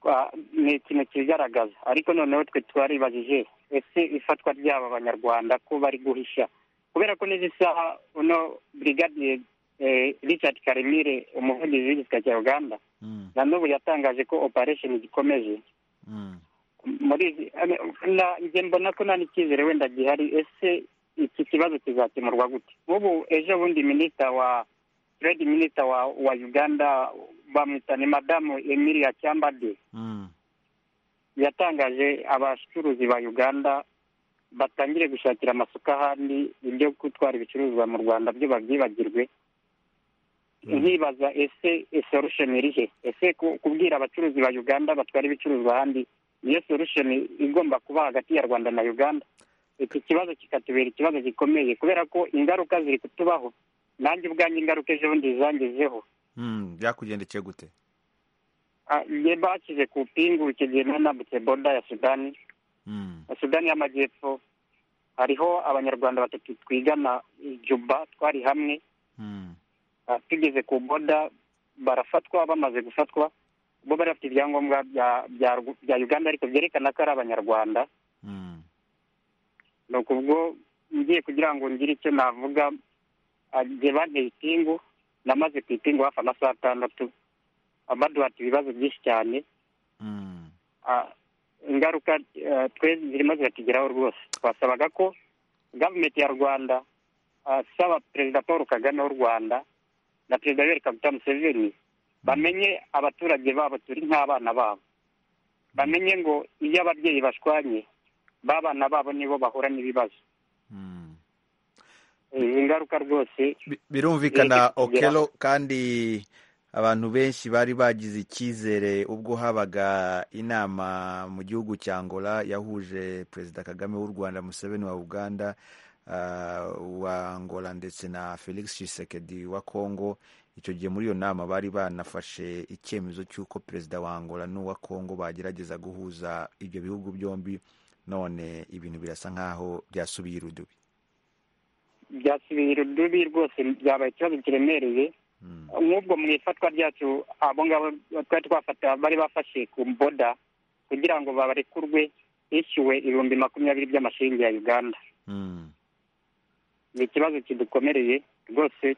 Ah, ni ikintu kigaragaza ariko noneho twe twaribajije ese ifatwa ry'aba banyarwanda ko bari guhisha kubera ko n'izi saha uno brigadier eh, richard karemire umuvugizi w'igisirikare cya uganda na n'ubu yatangaje ko operation igikomeje muri izi- ane- na- njye mbona ko nta n'icyizere wenda gihari ese iki kibazo kizakemurwa gute ubu ejo bundi minisita wa trade minister wa wa uganda bamwita ni madamu emilia cyambade yatangaje abacuruzi ba uganda batangire gushakira amasoko ahandi ibyo gutwara ibicuruzwa mu rwanda byo babyibagirwe nkibaza ese solution iri he ese ku- kubwira abacuruzi ba uganda batwara ibicuruzwa ahandi niyo solution igomba kuba hagati ya rwanda na uganda iki kibazo kikatubera ikibazo gikomeye kubera ko ingaruka ziri kutubaho nanjye ubwanjye ingaruka ejo bundi zangezeho Mm, byakugendekeye gute Ah, njye bashyize ku pingu icyo gihe nari nambutse boda ya sudani ya sudani y'amajyepfo hariho abanyarwanda batatu twigana i juba twari hamwe Ah, tugeze ku boda barafatwa bamaze gufatwa bo bari bafite ibyangombwa bya bya Rw- bya uganda ariko byerekana ko ari abanyarwanda ni ukubwo ngiye kugira ngo ngire icyo navuga ah, njye banteye ipingu namaze ku ipingu hafi amasaha atandatu ah, baduhata ibibazo byinshi cyane Ah, ingaruka ah, twe zirimo ziratugeraho rwose twasabaga ko gavumenti ya rwanda ah, saba perezida paul kagame w'u rwanda na perezida yoweri kaguta museveni bamenye abaturage babo turi nk'abana babo bamenye ngo iyo ababyeyi bashwanye b'abana babo nibo bahura n'ibibazo Eh, ingaruka rwose birumvikana Zireke kutugeraho. okelo kandi abantu benshi bari bagize icyizere ubwo habaga inama mu gihugu cya angola yahuje perezida kagame w'u rwanda museveni wa uganda ah, wa angola ndetse na felix tshisekedi wa congo icyo gihe muri iyo nama bari banafashe icyemezo cy'uko perezida wa angola n'uwa congo bagerageza guhuza ibyo bihugu byombi none ibintu birasa nk'aho byasubiye irudubi byasubiye urudubi rwose byabaye ikibazo kiremereye nk'ubwo mu ifatwa ryacu abo ngabo twari twafata bari bafashe ku boda kugira ngo babarekurwe hishyuwe ibihumbi makumyabiri by'amashiringi ya uganda ni ikibazo kidukomereye rwose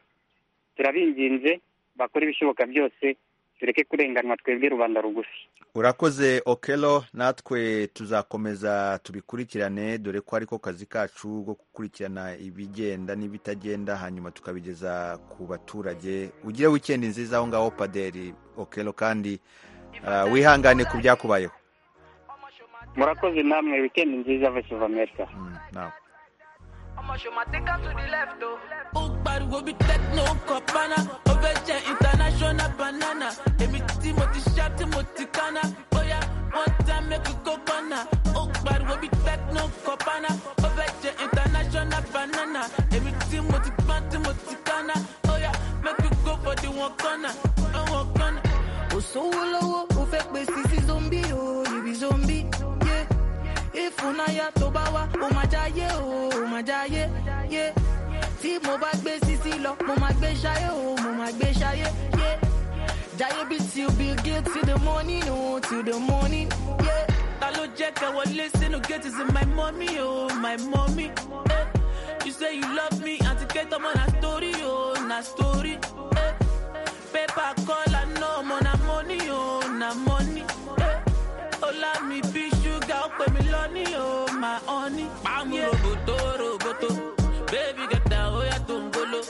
turabinginze bakora ibishoboka byose tureke kurenganwa twebwe rubanda rugufi urakoze okelo natwe tuzakomeza tubikurikirane dore ko ariko kazi kacu ko gukurikirana ibigenda n'ibitagenda hanyuma tukabigeza ku baturage ugire wikendi nziza aho ngaho paderi okelo kandi ah, wihangane ku byakubayeho murakoze namwe wikendi nziza voice of america nawe Ukbar will be techno kopana Oveja international banana Emi Timothy Sharp Timothy Kana Boya one time make a kopana Ukbar will be techno kopana Oveja international banana Emi Timothy Pan Timothy Kana Boya make you go for the one corner Oh, one corner Osowo lowo o fẹ́ pe sisi zombi o ibi zombi yeah. Ìfúnayà tó bá wá o máa jáyé o o máa jáyé yeah. Tí mo bá gbé sisi lọ mo máa gbé ṣayé o mo máa gbé ṣayé yeah. Jáyé bí ti Bill Gates till the morning o till the morning yeah. Ta ló jẹ́ kẹ́ wọlé sínú gate is my mummy o oh, my mummy yeah. You say you love me àti kẹ́tọ́mọ́ na story o oh, na story yeah. paper color no more na money oh na money eh. Ola mi bi sugar ó pè mí lọ́ní oh my honey. Pàmò roboto roboto baby get down oya tó ń bolo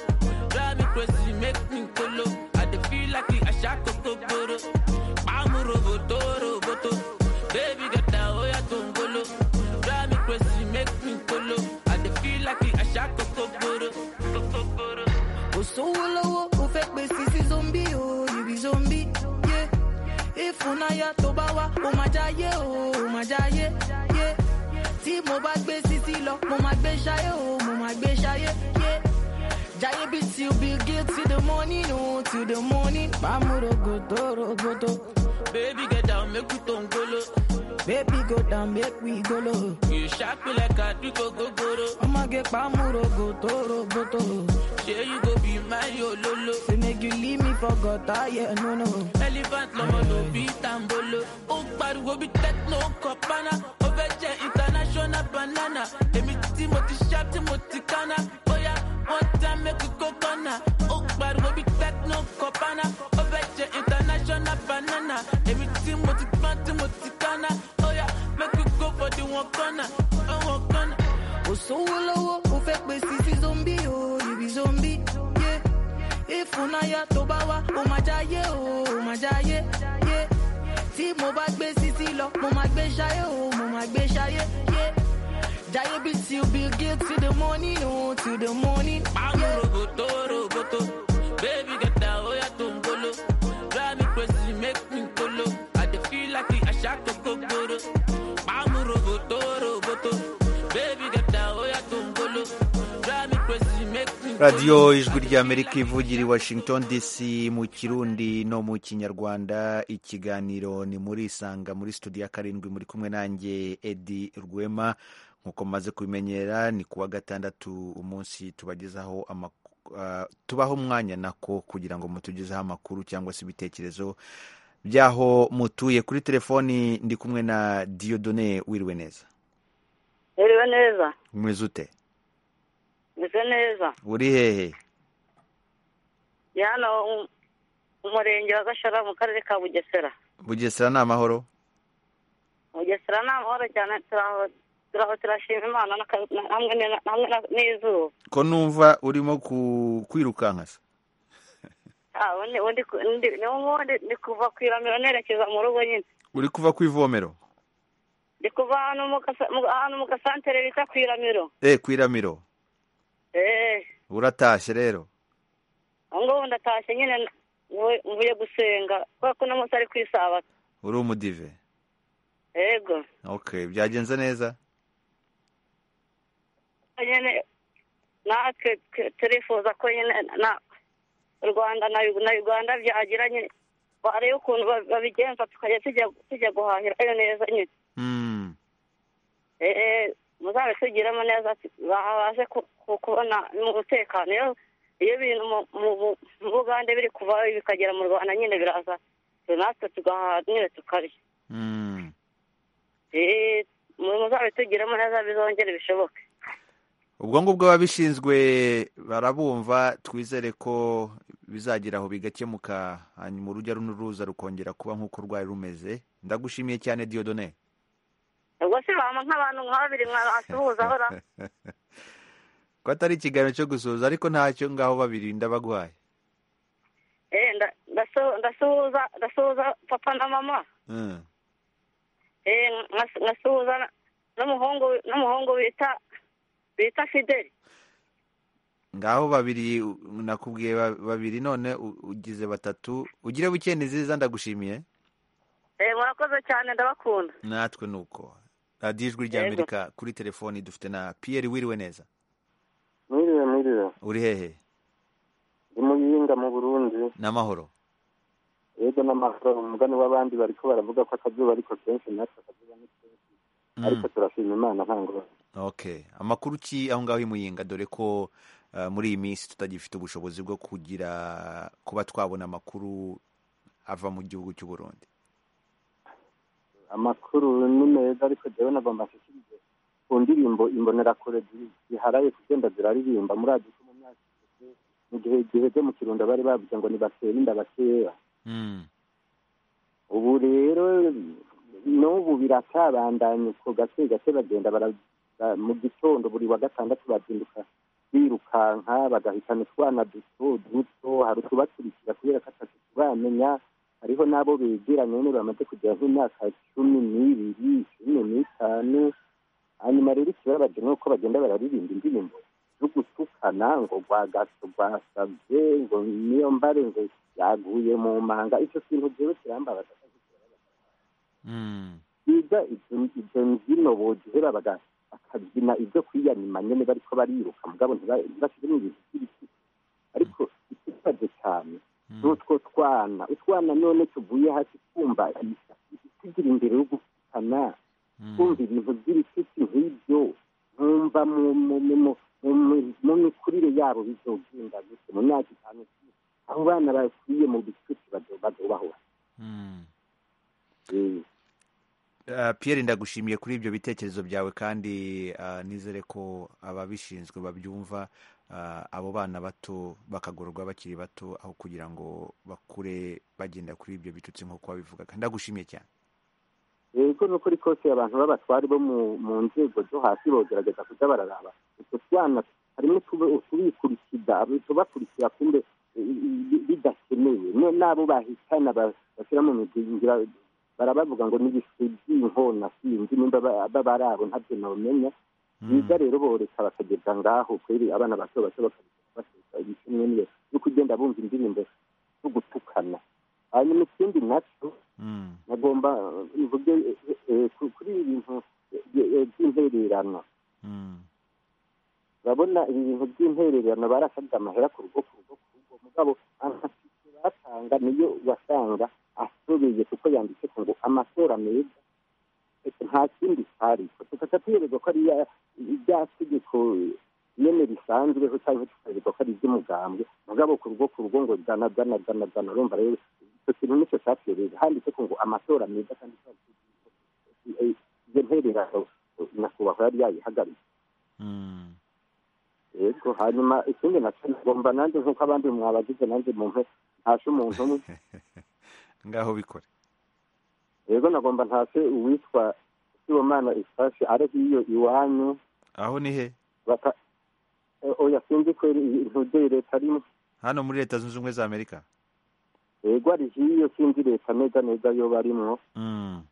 drive me crazy make me kolo I dey feel like àṣà kókó gbòòrò. Pàmò roboto roboto baby get down oya tó ń bolo drive me crazy make me kolo I dey feel like àṣà kókó gbòòrò kókó gbòòrò. Osowo lọ́wọ́ o fẹ́ pe sisi zombi o ibi zombi ye. Ìfúnayà tó bá wá o máa jáyé o o máa jáyé ye. Tí mo bá gbé sisi lọ mo máa gbé ṣayé o mo máa gbé ṣayé ye. Jáyé bí ti Bill Gates till the morning o till the morning. Bámu rogodo rogodo. Baby get down make we tó ń golo. Baby go down make we golo. You sharp like a duko gogoro. Ọmọge pàmò rogodo rogodo. Ṣé you go be my ololo? Say make you leave me for gutter, yeah, no, no. Elephant lọmọ ló bí tambolo. Ó pariwo bí techno kọ̀pánà. Ó fẹ́ jẹ́ international banana. Èmi tí mo ti ṣá tí mo ti kánná. Bóyá one time make we go corner. Ó pariwo bí techno kọ̀pánà. Ó fẹ́ jẹ́ international banana. Èmi tí mo ti pán tí mo ti kánná. Bóyá make we go for the one corner. One corner. Òṣòwò lọ́wọ́ o fẹ́ pe sisi zombi o ibi zombi ye. Ìfúnayà tó bá wá o máa jáyé o o máa jáyé ye. Tí mo bá gbé sisi lọ mo máa gbé ṣayé o mo máa gbé ṣayé ye. Jáyé bí ti Bill Gates till the morning o till the morning. Pàmò rogoto rogoto, baby get down oya tó ń bolo. Drive me crazy make me kolo, I dey feel like àṣà kókó gbòòrò. Pàmò rogoto rogoto. Baby get down, oh yeah, tumbolo. Drive me crazy, make me radiyo ijwi ry'amerika ivugira i washington dc mu kirundi no mu kinyarwanda ikiganiro ni muri isanga muri studio ya karindwi muri kumwe nanjye edi rwema nk'uko mumaze kubimenyera ni kuwa gatandatu umunsi tubagezaho amakuru tubaho umwanya nako kugira ngo mutugezeho amakuru cyangwa se ibitekerezo by'aho mutuye kuri telefoni ndi kumwe na diyodone wiriwe neza Iriwe neza, mweze ute meze neza. uri hehe Ndi hano mu- mu murenge wa Gashara mu karere ka Bugesera. bugesera ni amahoro Bugesera ni amahoro cyane turaho turaho turashima Imana n'aka- na- hamwe ni- hamwe na- n'izuba. ko numva urimo ku- kwirukanka se Ah, undi undi ku- undi- ni ubundi ndi kuva ku iramiro nerekeza mu rugo nyine. uri kuva ku ivomero Ndi kuva hano mu gasa- mu- ahantu mu gasantere bita ku iramiro. eh ku iramiro Eh, uratashye rero aho ngaho ndatashye nyine mvu- mvuye gusenga kubera ko uno munsi ari ku isabato. uri umudive Yego. ok byagenze neza nyine natwe twe- turifuza ko nyine na u rwanda na Ug- na uganda byagira nyine barebe ukuntu ba- babigenza tukajya tujya- tujya guhahirayo neza nyine Mm. Eh, eh, muzabe tugiremo neza tu- babashe ku- ku- kubona umutekano iyo iyo ibintu mu- mu- mu- mu bugande biri kuvayo bikagera mu rwanda nyine biraza natwe tugahaha nyine tukarya Mm. Eh, muzabe tugiremo neza bizongere bishoboke ubwo ngubwo ababishinzwe barabumva twizere ko bizagera aho bigakemuka hanyuma urujya n'uruza rukongera kuba nk'uko rwari rumeze ndagushimiye cyane diyodone ubwo se bama nk'abantu nk'aba biri mwasuhuza hora ko atari ikiganiro cyo gusuhuza ariko ntacyo ngaho babiri ndabaguhaye Eh, nda- ndasu- ndasuhuza ndasuhuza papa na mama Mm. Eh, nkas- nkasuhuza na- n'umuhungu n'umuhungu bita bita fideli ngaho babiri u- nakubwiye ba- babiri none u- ugize batatu ugire buke nziza ndagushimiye Eh, murakoze cyane ndabakunda natwe nuko radiyo ijwi rya Yego. amerika kuri telefoni dufite na piyeri wiriwe neza mwiriwe mwiriwe uri hehe ndi muyinga mu burundi n'amahoro yego n'amahoro umugani w'abandi bariko baravuga ko akazuba ariko kenshi natwe akazuba ni kenshi Mm. ariko turashima imana nta ngorane ok amakuru ki aho ngaho i muyinga dore ko uh, muri iyi minsi tutagifite ubushobozi bwo kugira kuba twabona amakuru ava mu gihugu cy'u burundi amakuru ni meza ariko jewe nagomba nshikirize ku ndirimbo imbonerakure zi- ziharaye kugenda ziraririmba murazi ko mu myaka ishize mu gihe giheze mu kirundo bari bavuze ngo nibasere inda bakera Mm. ubu rero n'ubu biratabandanya uko gake gake bagenda bara- ba- mu gitondo buri wa gatandatu bazinduka birukanka bagahitana utwana duto duto hari utubakurikira kubera ko atatu turamenya hariho n'abo begeranye nyine bamaze kugera nk'imyaka cumi n'ibiri cumi n'itanu hanyuma rero ikibabaje ni uko bagenda bararirimba indirimbo zo gutukana ngo rwagato rwasabye ngo niyo mbare ngo yaguye mu manga icyo kintu rero kirambabaza Mm. biga ibyo ibyo mbyino bogihera baga- bakabyina ibyo kwiyanima nyine bariko bariruka mugabo ntiba- ntibashiremo ibintu by'ibiti ariko ikibazo cyane ni utwo twana utwana none tuvuye hasi twumva tugira imbere yo gufana twumva ibintu by'ibitutsi nk'ibyo nkumva mu mu mu mu- mu- mu- mu mikurire yabo bizogenda gute mu myaka itanu aho bana bakwiye mu bitutsi bazobahora Uh, Pierre ndagushimiye kuri ibyo bitekerezo byawe kandi uh, nizere ko ababishinzwe babyumva uh, abo bana bato bakagororwa bakiri bato aho kugira ngo bakure bagenda kuri ibyo bitutsi nk'uko wabivugaga ndagushimiye cyane yego ni ukuri kose abantu b'abatwari bo mu- mu nzego zo hasi bogerageza kujya bararaba utwo twana harimo utuba- utubikurikiza utubakurikira kumbe i- i- bidakenewe Ne- n'abo bahitana ba- bashyira mu mizingira barabavuga ngo n'ibiswi by'inkona sinzi nimba ba- baba ari abo ntabyo nabamenya biga rero boreka bakageza ngaho kweri abana bato bato bakabasesa ibicumwe niyo no kugenda bumva indirimbo zo gutukana hanyuma ikindi nacyo nagomba eh, mvuge eh, eh, ku- kuri ibi bintu eh, eh, by'intererano urabona ibi bintu by'intererano barasabye amahera ku rugo ku rugo ku rugo mugabo amatike batanga niyo wasanga asobeye kuko yanditse ko ngo amatora meza ese nta kindi cyari tukajya tuyereka ko ari ya- ibya tegeko nyene risanzweho cyangwa tukareka ko ari iby'umugambwe mugabo ku rugo ku rugo ngo gana gana gana gana urumva rero icyo kintu nicyo cyatwereza handitse ko ngo amatora meza kandi eh, iyo ntererano nyakubahwa yari yayihagaritse yego hanyuma ikindi nacyo ngomba nanjye nk'uko abandi mwabagize nanjye muntu ntashe umuntu umwe ngaho bikore yego nagomba ntashe uwitwa sibomana ifashe ari hiyo iwanyu aho ni he baka eh, oya sinzi kweri ntugeye leta arimo hano muri leta zunze ubumwe za amerika yego ari hiyo sinzi leta neza neza yo barimo Mm.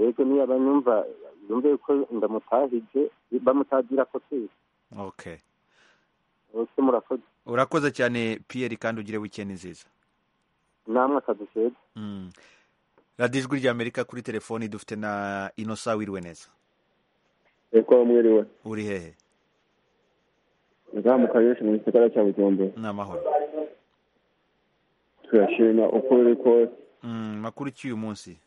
yego niyo abanyumva yumve ko ndamutahije bamutagira ko twese okay bose murakoze urakoze cyane Pierre kandi ugire wikendi nziza namwe akazi keza Mm. radiyo ijwi rya amerika kuri telefoni dufite na inosa wiriwe neza Eko mwiriwe. uri hehe Nga mu kayosha mu gisagara cya Bujumbura. n'amahoro Turashima uko uri kose. Mm, makuru cy'uyu munsi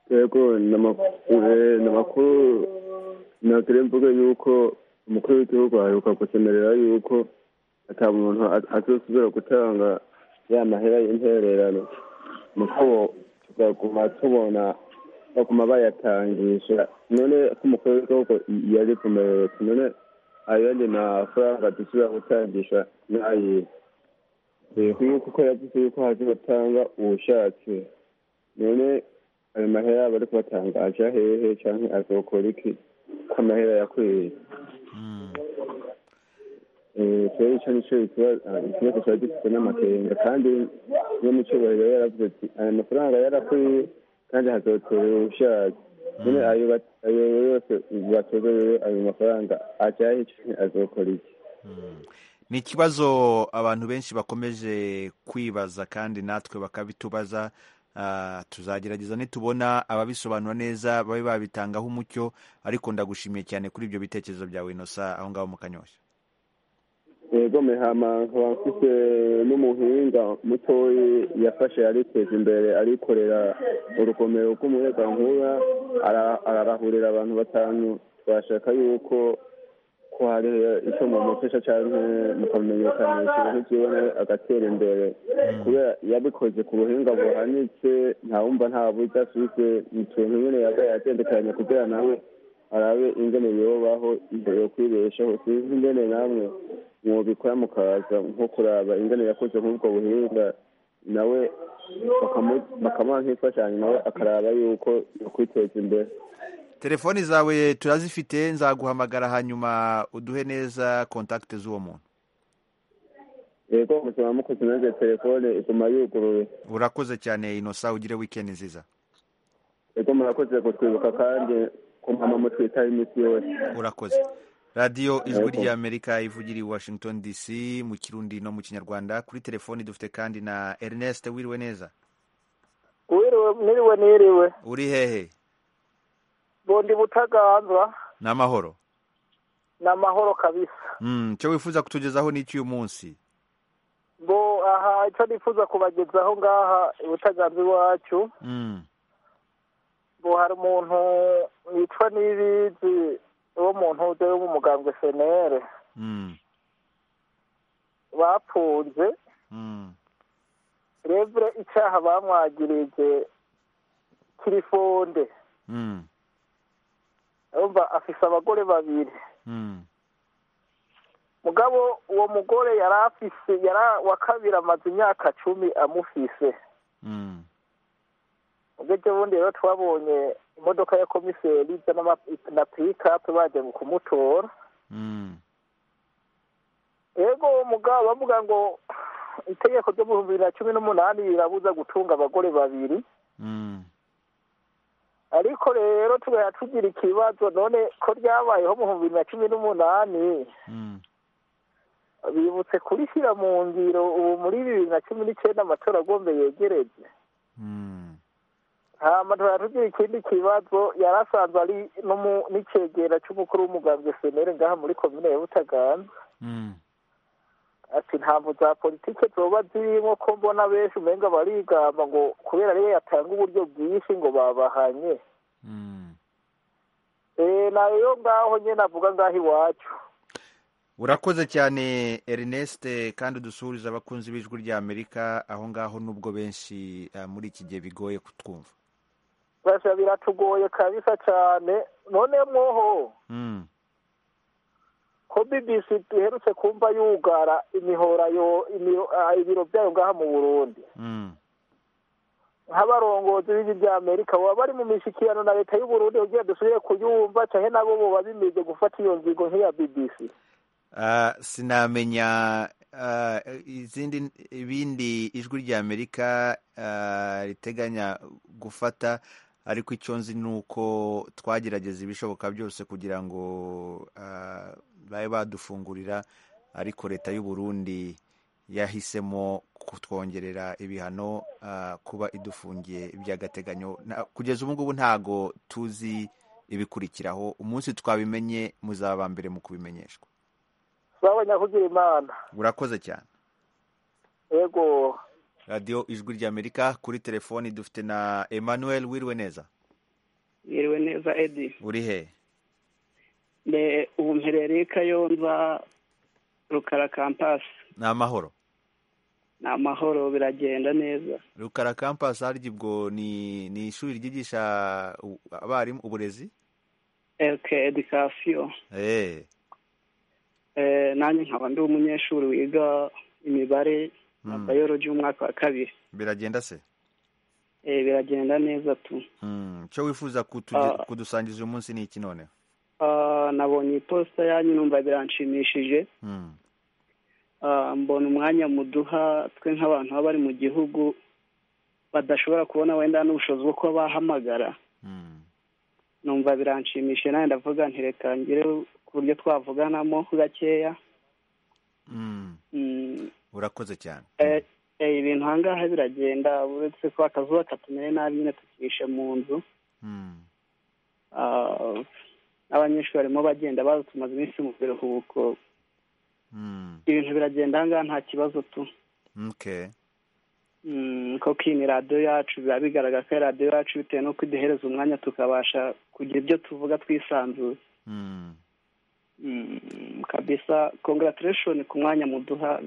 Ego ni amakuru eh, ni amakuru nagira mvuga yuko umukuru w'igihugu aheruka gukemerera yuko ata muntu a- azosubira gutanga ya mahera y'intererano muko tugaguma tubona baguma bayatangisha none ko umukuru w'igihugu yari kumenyetsa none ayo yandi mafaranga dushobora gutangisha n'ayihe yego yuko uko yavuze yuko hazotanga ubushatse none ayo mahera bari kubatanga aja hehe canke azokora iki ko amahera yakwiriye Eh, twebwe ico nico ikiba- ikibazo tuba dufite n'amakenga kandi iyo mucyubahiro yaravuze ati aya mafaranga yarakwiye kandi hazotorewe ubushatse nyine ayo bat- ayo yose batorewe ayo mafaranga ajahe canke azokora iki ni ikibazo abantu benshi bakomeje kwibaza kandi natwe bakabitubaza Ah, tuzagerageza nitubona ababisobanura neza babe babitangaho umucyo ariko ndagushimiye cyane kuri ibyo bitekerezo byawe inosa aho ngaho mu kanyoshya yego mihama nkaba mfite n'umuhinga mutoyi yafashe yariteza imbere arikorera urugomero rw'umuyagankuba ara- ararahurira abantu batanu twashaka yuko ko hari icyo mumutesha cyangwa mukamenyekanisha ibintu byiwe nawe agatera imbere kubera yabikoze ku buhinga buhanitse ntawumva nta buryo afite ni utuntu nyine yabaye yatendekanya kugira nawe arabe ingene yobaho imbere yo kwibeshaho sinzi ingene namwe mwobikora mukaza nko kuraba ingene yakoze nk'ubwo buhinga nawe bakamu- bakamuha nk'imfashanyo nawe akaraba yuko yokwiteza imbere telefoni zawe turazifite nzaguhamagara hanyuma uduhe neza kontakite z'uwo muntu yego muzima mukoze nanjye telefone iguma yuguruye urakoze cyane inosa ugire wikendi nziza yego murakoze kutwibuka kandi kumama mutwitaho iminsi yose urakoze radiyo ijwi Yego. ry'amerika ivugira i washington dc mu kirundi no mu kinyarwanda kuri telefoni dufite kandi na ernest wiriwe neza wiriwe niriwe niriwe uri hehe bundi butaganzwa ni amahoro ni amahoro kabisa Mm, icyo wifuza kutugezaho ni icy'uyu munsi bo aha icyo nifuza kubagezaho ngaha i butaganzwa iwacu Mm, bo hari umuntu wicwa n'ibizi wo mu ntuze w'umugambwe fenere mm, bapfunze mm. revure icyaha bamwagirije kirifonde Mm, urumva afise abagore babiri mm, mugabo uwo mugore yari afise yari wa kabiri amaze imyaka cumi amufise mm, ubwo ejo bundi rero twabonye imodoka ya komiseri ijya n'ama- na pikapu bagiye mu kumutora mm, yego uwo mugabo bavuga ngo itegeko ryo mu bibiri na cumi n'umunani rirabuza gutunga abagore babiri mm, ariko rero tugahita tugira ikibazo none ko ryabayeho mu bibiri na cumi n'umunani mm. bibutse kurishyira mu ngiro ubu muri bibiri na cumi n'icyenda amatora agombe yegereje hama tugahita tugira ikindi kibazo yari asanzwe ari n'umu- n'icegera cy'umukuru w'umugambwe senere ngaha muri komine ya butaganzwa Mm. ati ntabwo za politike zoba zirimo ko mbona benshi umenga barigamba ngo kubera ariyo yatanga uburyo bwinshi ngo babahanye Eh, nayo ngaho nyine avuga ngaho iwacu urakoze cyane ernest kandi udusuhuriza abakunzi b'ijwi ry'amerika aho ngaho nubwo benshi ah, muri iki gihe bigoye kutwumva basha biratugoye kabisa cyane none mwoho Mm, ko bbc duherutse kumva yugara imihora yo imiro- ah, ibiro byayo ngaha mu burundi mm, nk'abarongozi b'ijwi rya amerika baba bari mu mishyikirano na leta y'u burundi kugira dusubire kuyumva cyane nabo boba bimize gufata iyo ngingo nk'iya bbc ah, sinamenya ah, izindi ibindi ijwi ry'amerika ah, riteganya gufata ariko icyo nzi ni uko twagerageza ibishoboka byose kugira ngo ah, babe badufungurira ariko leta y'u burundi yahisemo kutwongerera ibihano ah, kuba idufungiye by'agateganyo Na- kugeza ubu ngubu ntago tuzi ibikurikiraho umunsi twabimenye muzaba mbere mu kubimenyeshwa babanya kugira imana urakoze cyane yego radiyo ijwi ry'amerika kuri telefoni dufite na emmanuel wiriwe neza yiriwe neza edi uri hehe mbe ubu mperereye kayonza rukara kampasi ni amahoro ni amahoro biragenda neza rukara campus harya ubwo ni ni ishuri ryigisha u- abarimu uburezi elke edikasiyo eh nanjye nkaba ndi umunyeshuri wiga imibare na bayoloji y'umwaka wa kabiri biragenda se Eh, biragenda neza tu Mm, icyo wifuza kutuge- Ah. kudusangiza uyu munsi ni iki none Ah, nabonye iposita yanyu numva biranshimishije Mm, Ah, mbona umwanya muduha twe nk'abantu baba bari mu gihugu badashobora kubona wenda n'ubushobozi bwo kuba bahamagara numva biranshimishije nawe ndavuga ntirekangire ku buryo twavuganamo gakeya mm, Mm, urakoze cyane eh, eh, ibintu aha ngaha biragenda uretse ko akazuba katumere nabi nyine tukishe mu nzu Mm, Ah, abanyeshuri barimo bagenda baza tumaze iminsi mu biruhuko mm, ibintu biragenda aha ngaha nta kibazo tu okay. Mm, koko iyi ni radiyo yacu biba bigaragara ko ari radiyo yacu bitewe n'uko iduhereza umwanya tukabasha kugira ibyo tuvuga twisanzuye Mm, Mm, kabisa congratulation ku mwanya muduha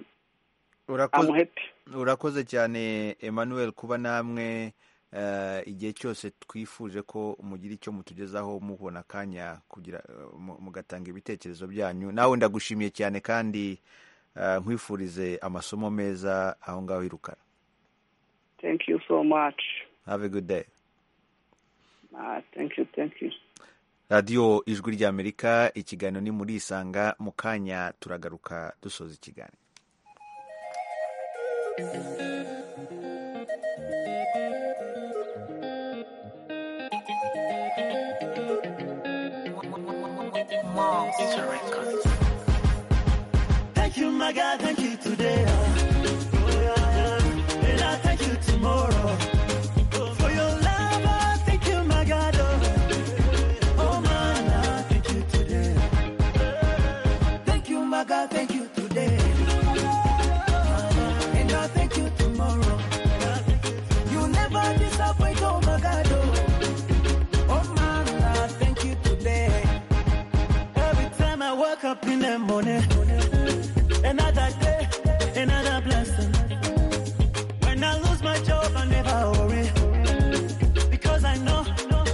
urakoze- amuhepi urakoze cyane emmanuel kuba namwe eh, igihe cyose twifuje ko mugira icyo mutugezaho mubona akanya kugira eh, mu- mugatanga ibitekerezo byanyu nawe ndagushimiye cyane kandi eh, nkwifurize amasomo meza aho ngaho irukara thank you so much have a good day ah, thank you thank you radiyo ijwi ry'amerika ikiganiro ni muri isanga mu kanya turagaruka dusoza ikiganiro Thank you, my God. Thank you today. Oh, yeah, yeah. And I thank you tomorrow. Oh, for your love, I thank you, my God. Oh, oh man, I thank you today. Thank you, my God. Thank you today. And I thank you tomorrow. You never disappoint, oh my God. Oh, oh man, I thank you today. Every time I wake up in the morning, another day, another blessing. When I lose my job, I never worry. Because I know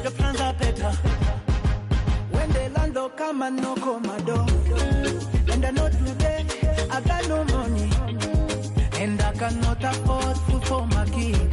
the plans are better. When the landlord come and knock on my door, and I know today I got no money, and I cannot afford food for my kids.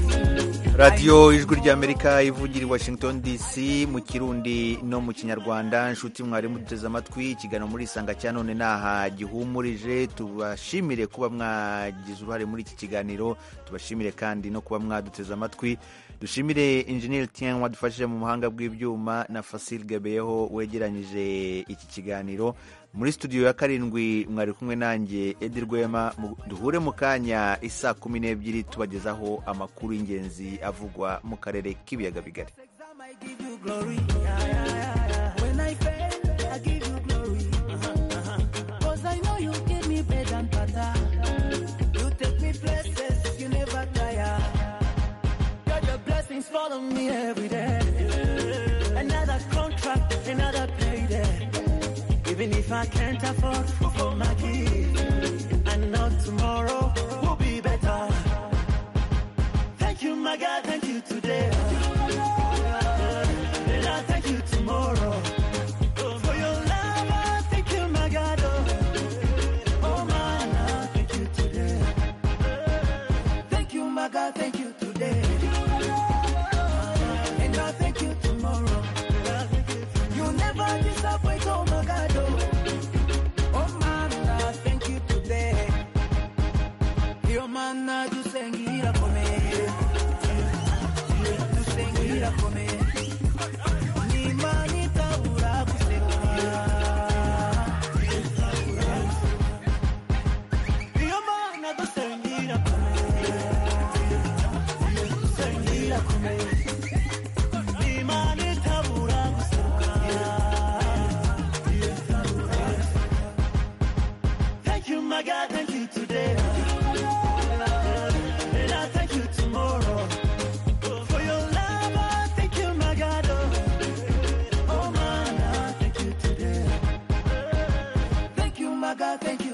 radiyo ijwi ry'amerika ivugira i washington dc mu kirundi no mu kinyarwanda nshuti mwarimu duteze amatwi ikiganiro muri isanga cya none ntaha gihumurije tubashimire kuba mwagize uruhare muri iki kiganiro tubashimire kandi no kuba mwaduteze amatwi dushimire injeniyeri tien wadufashije mu buhanga bw'ibyuma na fasil gabeyeho wegeranyije iki kiganiro muri studio ya karindwi mwari kumwe nanjye edi rwema Mu- duhure mu kanya isaa kumi n'ebyiri tubagezaho amakuru y'ingenzi avugwa mu karere k'ibiyaga bigari When I fail, I give you glory. Cause I know you give me bread and butter. You take me places, you never tire. God, your blessings follow me every day. Another contract, another payday. Even if I can't afford food for my kids, I know tomorrow will be better. Thank you, my God, thank you today. And I thank you tomorrow. For your love, I thank you, my God. Oh, oh man, I thank you today. Thank you, my God, thank you today. And I thank you tomorrow. You never disappoint, oh my God. oh. Oh man, I thank you today. Yo man, I do sing it up for me. Do sing it up for me. Ni mani taura kusewa. Yo man, I do sing it up for me. Do sing it up for me. Ni mani taura kusewa. Thank you, my God, thank you today. And I thank you tomorrow. For your love, I thank you, my God. Oh, man, I thank you today. Thank you, my God, thank you